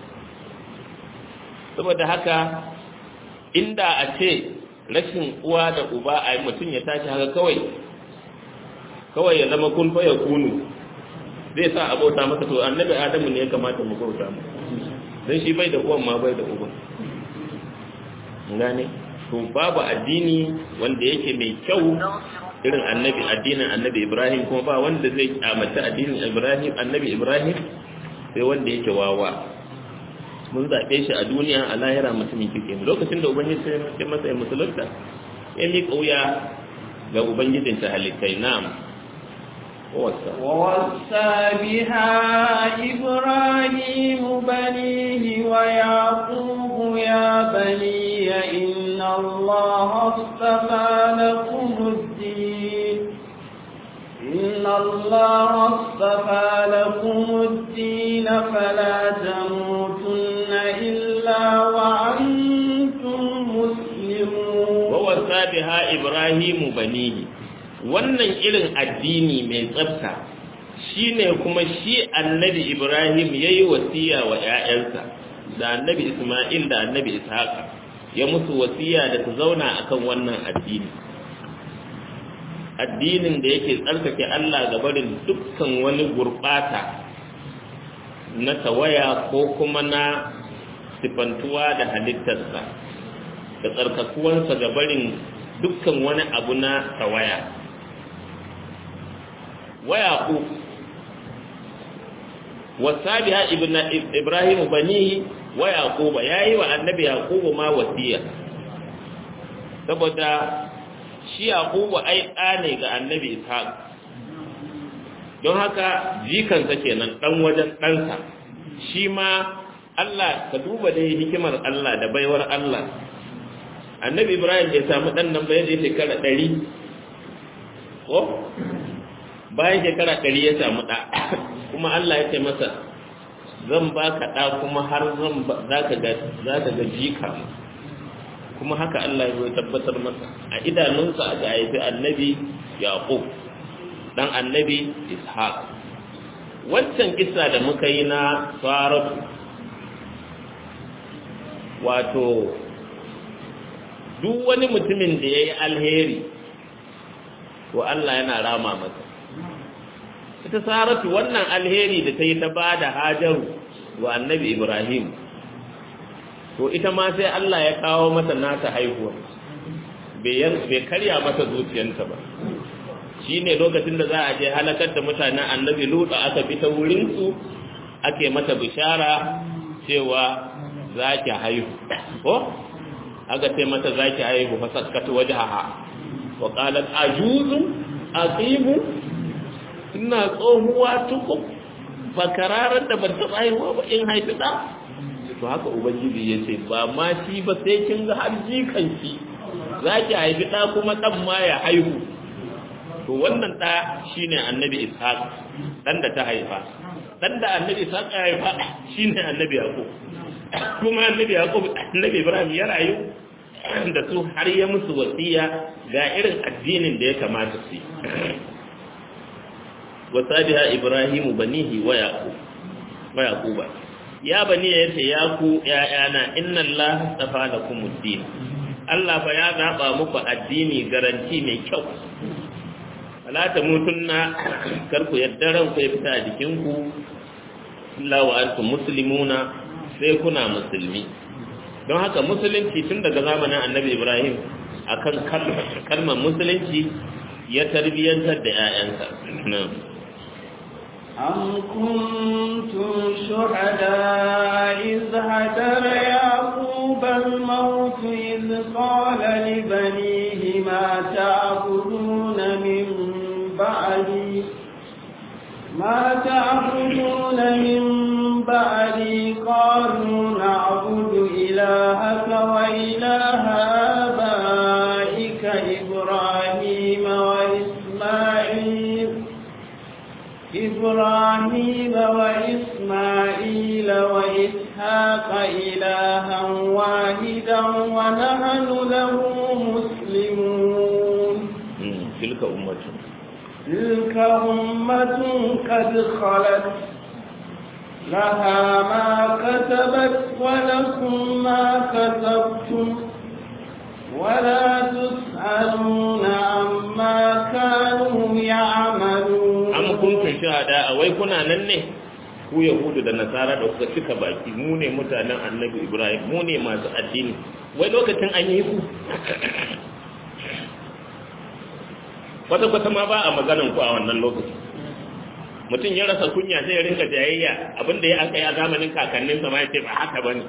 saboda haka inda a ce rashin uwa da uba a yi mutum ya tashi haka kawai kawai ya zama kun fa ya kunu zai sa abota masa to annabi adamu ne ya kamata mu bauta mu dan shi bai da uwan ma bai da uba gane to babu addini wanda yake mai kyau irin annabi addinin annabi ibrahim kuma ba wanda zai kyamata addinin ibrahim annabi ibrahim sai wanda yake wawa mun zaɓe shi a duniya a lahira mutumin kirki lokacin da ubangiji sai masa musulunta ya miƙa wuya ga ubangijin ta halittai na'am ووصى بها إبراهيم بنيه ويعقوب يا بني إن الله اصطفى لكم الدين إن الله اصطفى لكم الدين فلا تموتن إلا وأنتم مسلمون ووصى بها إبراهيم بنيه wannan irin addini mai tsafta shine kuma shi annabi Ibrahim yayi wasiya wa ƴaƴansa da annabi Isma'il da annabi Ishaq ya musu wasiya da su zauna akan wannan addini addinin da yake tsarkake Allah ga barin dukkan wani gurbata na tawaya ko kuma na sifantuwa da halittarsa da tsarkakuwansa ga barin dukkan wani abu na tawaya waya ku wasabiha ibrahim banihi wa yaquba yayi wa annabi yaquba ma wasiya saboda shi yaqubu ai ɗa ne ga annabi ishaq don haka jikansa kenan ɗan wajen ɗansa shi ma Allah ka duba dai hikimar Allah da baiwar Allah annabi ibrahim bai samu ɗan nan bayan da shekara ɗari ko bayan shekara ɗari ya samu ɗa kuma Allah ya ce masa zan ba ka ɗa kuma har zan za ka ga jika kuma haka Allah ya tabbatar masa a idanunsa aka haifi annabi yaqub dan annabi ishaq wancan kisa da muka yi na saratu wato duk wani mutumin da ya yi alheri to Allah yana rama masa ita saratu wannan alheri da ta yi ta ba da hajaru wa annabi ibrahim to ita ma sai Allah ya kawo mata nata haihuwa bai karya mata zuciyanta ba shi ne lokacin da za a je halakar da mutanen annabi lutu aka bi ta wurinsu ake mata bishara cewa za ki haihu ko aka ce mata za ki haihu fasaskata waje haha wa ƙalar ajuzun aqimu ina tsohuwa tuku bakararar da ban taɓa haihuwa ba in haifi ɗa to haka ubangiji ya ce ba ma shi ba sai kin ga har jikanki za ki haifi ɗa kuma ɗan ma ya haihu to wannan ɗa shine annabi ishaq ɗan da ta haifa ɗan da annabi ishaq ya haifa shine annabi yaqub kuma annabi yaqub annabi ibrahim ya rayu da su har ya musu wasiya ga irin addinin da ya kamata su yi wasabiha ibrahimu banihi wa yaqub wa yaquba ya bani ya ce ya ku ‘ya'yana inna Allah tafa da kumuddin Allah fa ya zaɓa muku addini garanti mai kyau alata mutunna karku yadda ranku ya fita a jikinku lawa antum muslimuna sai kuna musulmi don haka musulunci tun daga zamanin annabi ibrahim akan kalmar musulunci ya tarbiyyantar da ‘ya'yansa أم كنتم شهداء إذ هدر يعقوب الموت إذ قال لبنيه ما تعبدون من بعدي ما تعبدون من بعدي قالوا نعبد إلهك وإله آبائك إبراهيم وإسماعيل إبراهيم وإسماعيل وإسحاق إلها واحدا ونحن له مسلمون تلك أمة تلك أمة قد خلت لها ما كسبت ولكم ما كسبتم ولا تسألون عما كانوا يعملون am kuntum shahada wai kuna nan ne ku yahudu da nasara da kuka cika baki mu ne mutanen annabi ibrahim mu ne masu addini wai lokacin an yi ku kwata kwata ma ba a maganan ku a wannan lokaci mutum ya rasa kunya sai ya rinka jayayya abinda ya aka yi a zamanin kakanninsa ma ya ce ba haka bane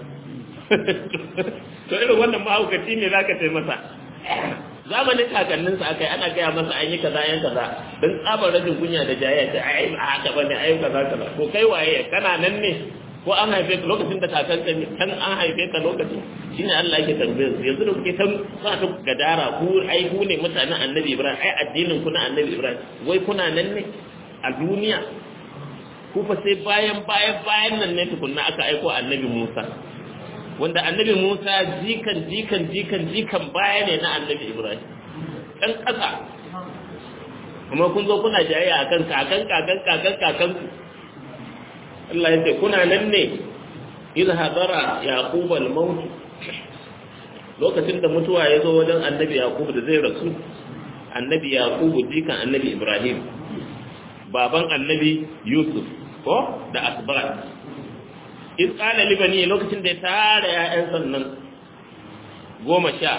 to irin wannan mahaukaci ne zaka ce masa zamanin kakanninsa aka yi ana gaya masa an yi kaza yan kaza don tsabar rashin kunya da jayayya ce ai ba haka bane ai kaza kaza ko kai waye kana nan ne ko an haife ka lokacin da kakan ka kan an haife ka lokacin shine Allah yake tambayar su yanzu da kuke tan sa ta gadara ku ai ku ne mutanen Annabi Ibrahim ai addinin ku na Annabi Ibrahim wai kuna nan ne a duniya ku fa sai bayan bayan bayan nan ne tukunna aka aiko Annabi Musa wanda annabi Musa jikan jikan jikan jikan baya ne na annabi Ibrahim ɗan ƙasa kuma kun zo kuna jayayya akan kakan kakan kakan kakan Allah ya ce kuna nan ne idh hadara yaqub al-maut lokacin da mutuwa ya zo wajen annabi yaqub da zai rasu annabi yaqub jikan annabi Ibrahim baban annabi Yusuf ko da asbat in tsala libani lokacin da ya tara ‘ya'yan sannan goma sha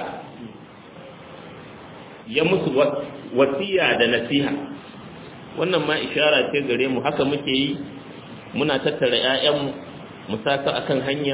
ya musu wasiya da nasiha wannan ma ishara ce gare mu haka muke yi muna tattara ‘ya'yanmu mu saka akan hanya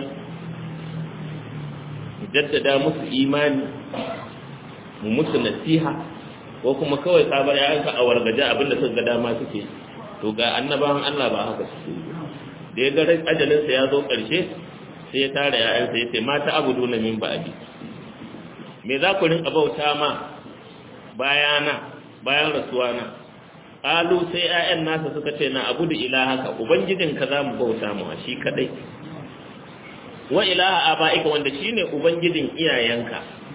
mu jaddada musu imani mu musu nasiha ko kuma kawai sabar ‘ya'yanka a wargaje abinda suka ga dama suke to ga annabawan Allah ba haka suke yi da ya ga ajalinsa ya zo ƙarshe sai ya tara ‘ya'yansa ya ce mata abu duna min ba'adi me za ku rinka bauta ma bayana bayan rasuwa na ƙalu sai ‘ya'yan nasa suka ce na abu da ilahaka ubangijinka za mu bauta mu a shi kaɗai wa ilaha aba'ika wanda shi ne ubangijin iyayenka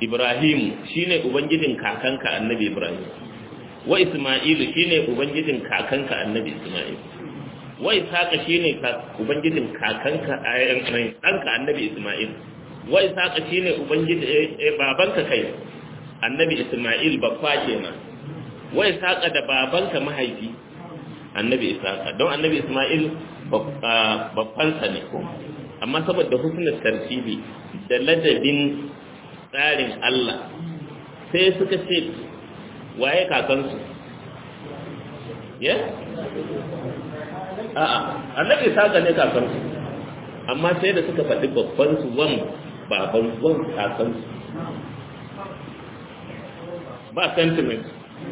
ibrahim shine ubangijin kakanka annabi ibrahim wa isma'ilu shine ubangijin kakanka annabi isma'il wa ishaqa shine ubangijin kakanka ɗanka annabi isma'il wa ishaqa shine ubangijin babanka kai annabi isma'il babba kenan wa ishaqa da babanka mahaifi annabi ishaqa don annabi isma'il babbansa ne amma saboda husnul tartibi da ladabin tsarin Allah sai suka ce waye kakansu ya a'a annabi ishaqa ne kakansu amma sai da suka faɗi babban su wan baban wan kakansu ba sentiment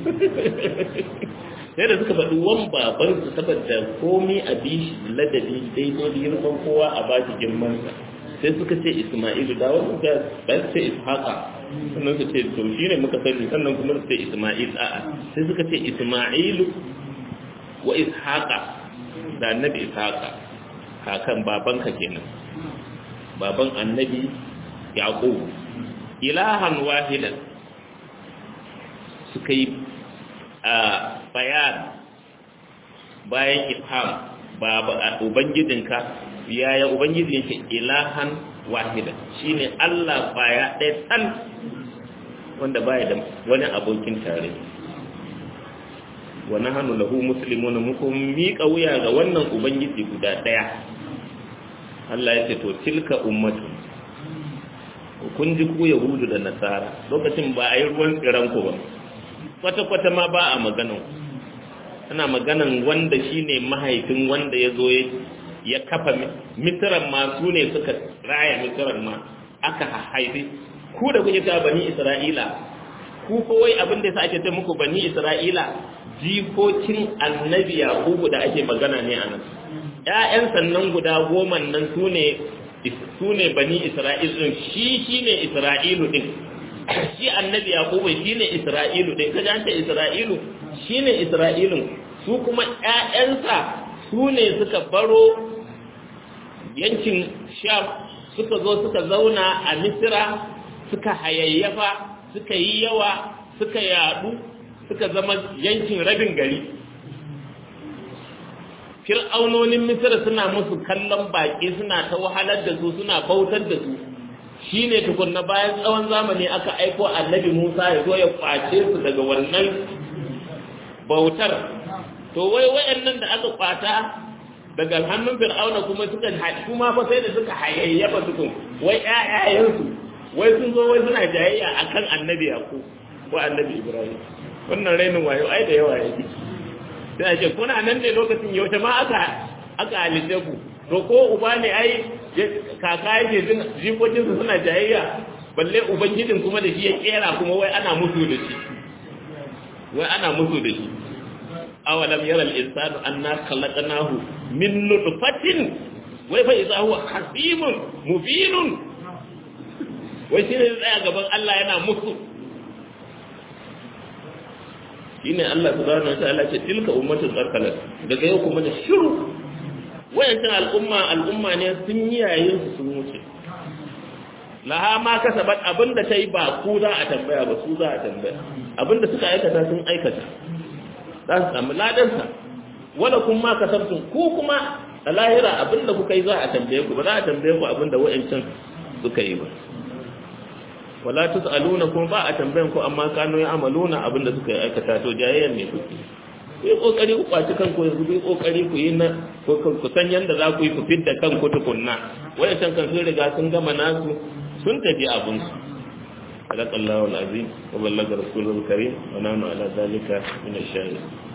sai da suka faɗi wan babansu saboda komi a bishi ladabi daidai da yirman kowa a ba shi girmansa sai suka ce isma'ilu da wasu ga ba su ce ishaqa sannan su ce to shi ne muka sani sannan kuma su ce isma'il a'a sai suka ce isma'ilu wa ishaqa da annabi ishaqa kakan babanka kenan baban annabi yaqub ilahan wahidan suka yi a bayan bayan ifham ba ubangijinka yaya ubangiji yake ilahan wahida shine Allah baya ɗaya tan wanda baya da wani abokin tare wa nahnu lahu muslimuna muku miƙa wuya ga wannan ubangiji guda ɗaya Allah ya ce to tilka ummatu kun ji ku yahudu da nasara lokacin ba a yi ruwan tsiran ku ba kwata-kwata ma ba a maganan ana maganan wanda shine mahaifin wanda ya zo ya kafa mitiran ma su ne suka raya mitiran ma aka haifi ku da kuke ta bani isra'ila ku kowai abin da ya sa ake ce muku bani isra'ila jikokin annabi yakubu da ake magana ne a nan ƴaƴan sannan guda goma nan su ne su ne bani isra'il din shi shine isra'ilu din shi annabi yakubu shine isra'ilu din kaje an ce isra'ilu shine isra'ilun su kuma ƴaƴansa su ne suka baro yankin sham suka zo suka zauna a misira suka hayayyafa suka yi yawa suka yadu suka zama yankin rabin gari fir'aunonin misira suna musu kallon baƙi suna ta wahalar da su suna bautar da su shine tukunna bayan tsawon zamani aka aiko annabi Musa ya zo ya kwace su daga wannan bautar to wai wayannan da aka kwata daga hannun fir'auna kuma suka kuma fa sai da suka hayayyafa tukun wai ƴaƴayensu wai sun zo wai suna jayayya akan annabi Yakub ko annabi Ibrahim wannan rainin wayo ai da yawa yake sai a ce kuna nan ne lokacin yaushe ma aka aka halitta ku to ko uba ne ai kaka yake jin jikokinsu suna jayayya balle ubangijin kuma da shi ya kera kuma wai ana musu da shi wai ana musu da shi awalam yara al-insanu anna khalaqnahu min nutfatin wai fa idza huwa hasimun mubinun wai shi ne tsaya gaban Allah yana musu shine Allah subhanahu wa ta'ala ce tilka ummatun qarqalat daga yau kuma da shiru wayancan al'umma al'umma ne sun yi yayin su sun wuce laha ma kasabat abinda ta yi ba ku za a tambaya ba su za a tambaya abinda suka aikata sun aikata za su samu ladansa wala kun ma kasabtun ku kuma a lahira abinda kuka yi za a tambaye ku ba za a tambaye ku abinda wayancan suka yi ba wala tus'aluna kuma ba a tambayan ku amma kanu ya amaluna abinda suka yi aikata to jayayyan ne kuke ku yi kokari ku kwaci kanku yanzu ku yi kokari ku yi na ku san yadda za ku yi ku fidda kanku tukunna wayancan kan sun riga sun gama nasu sun tafi abinsu صدق الله العظيم وبلغ رسوله الكريم ونحن على ذلك من الشاهدين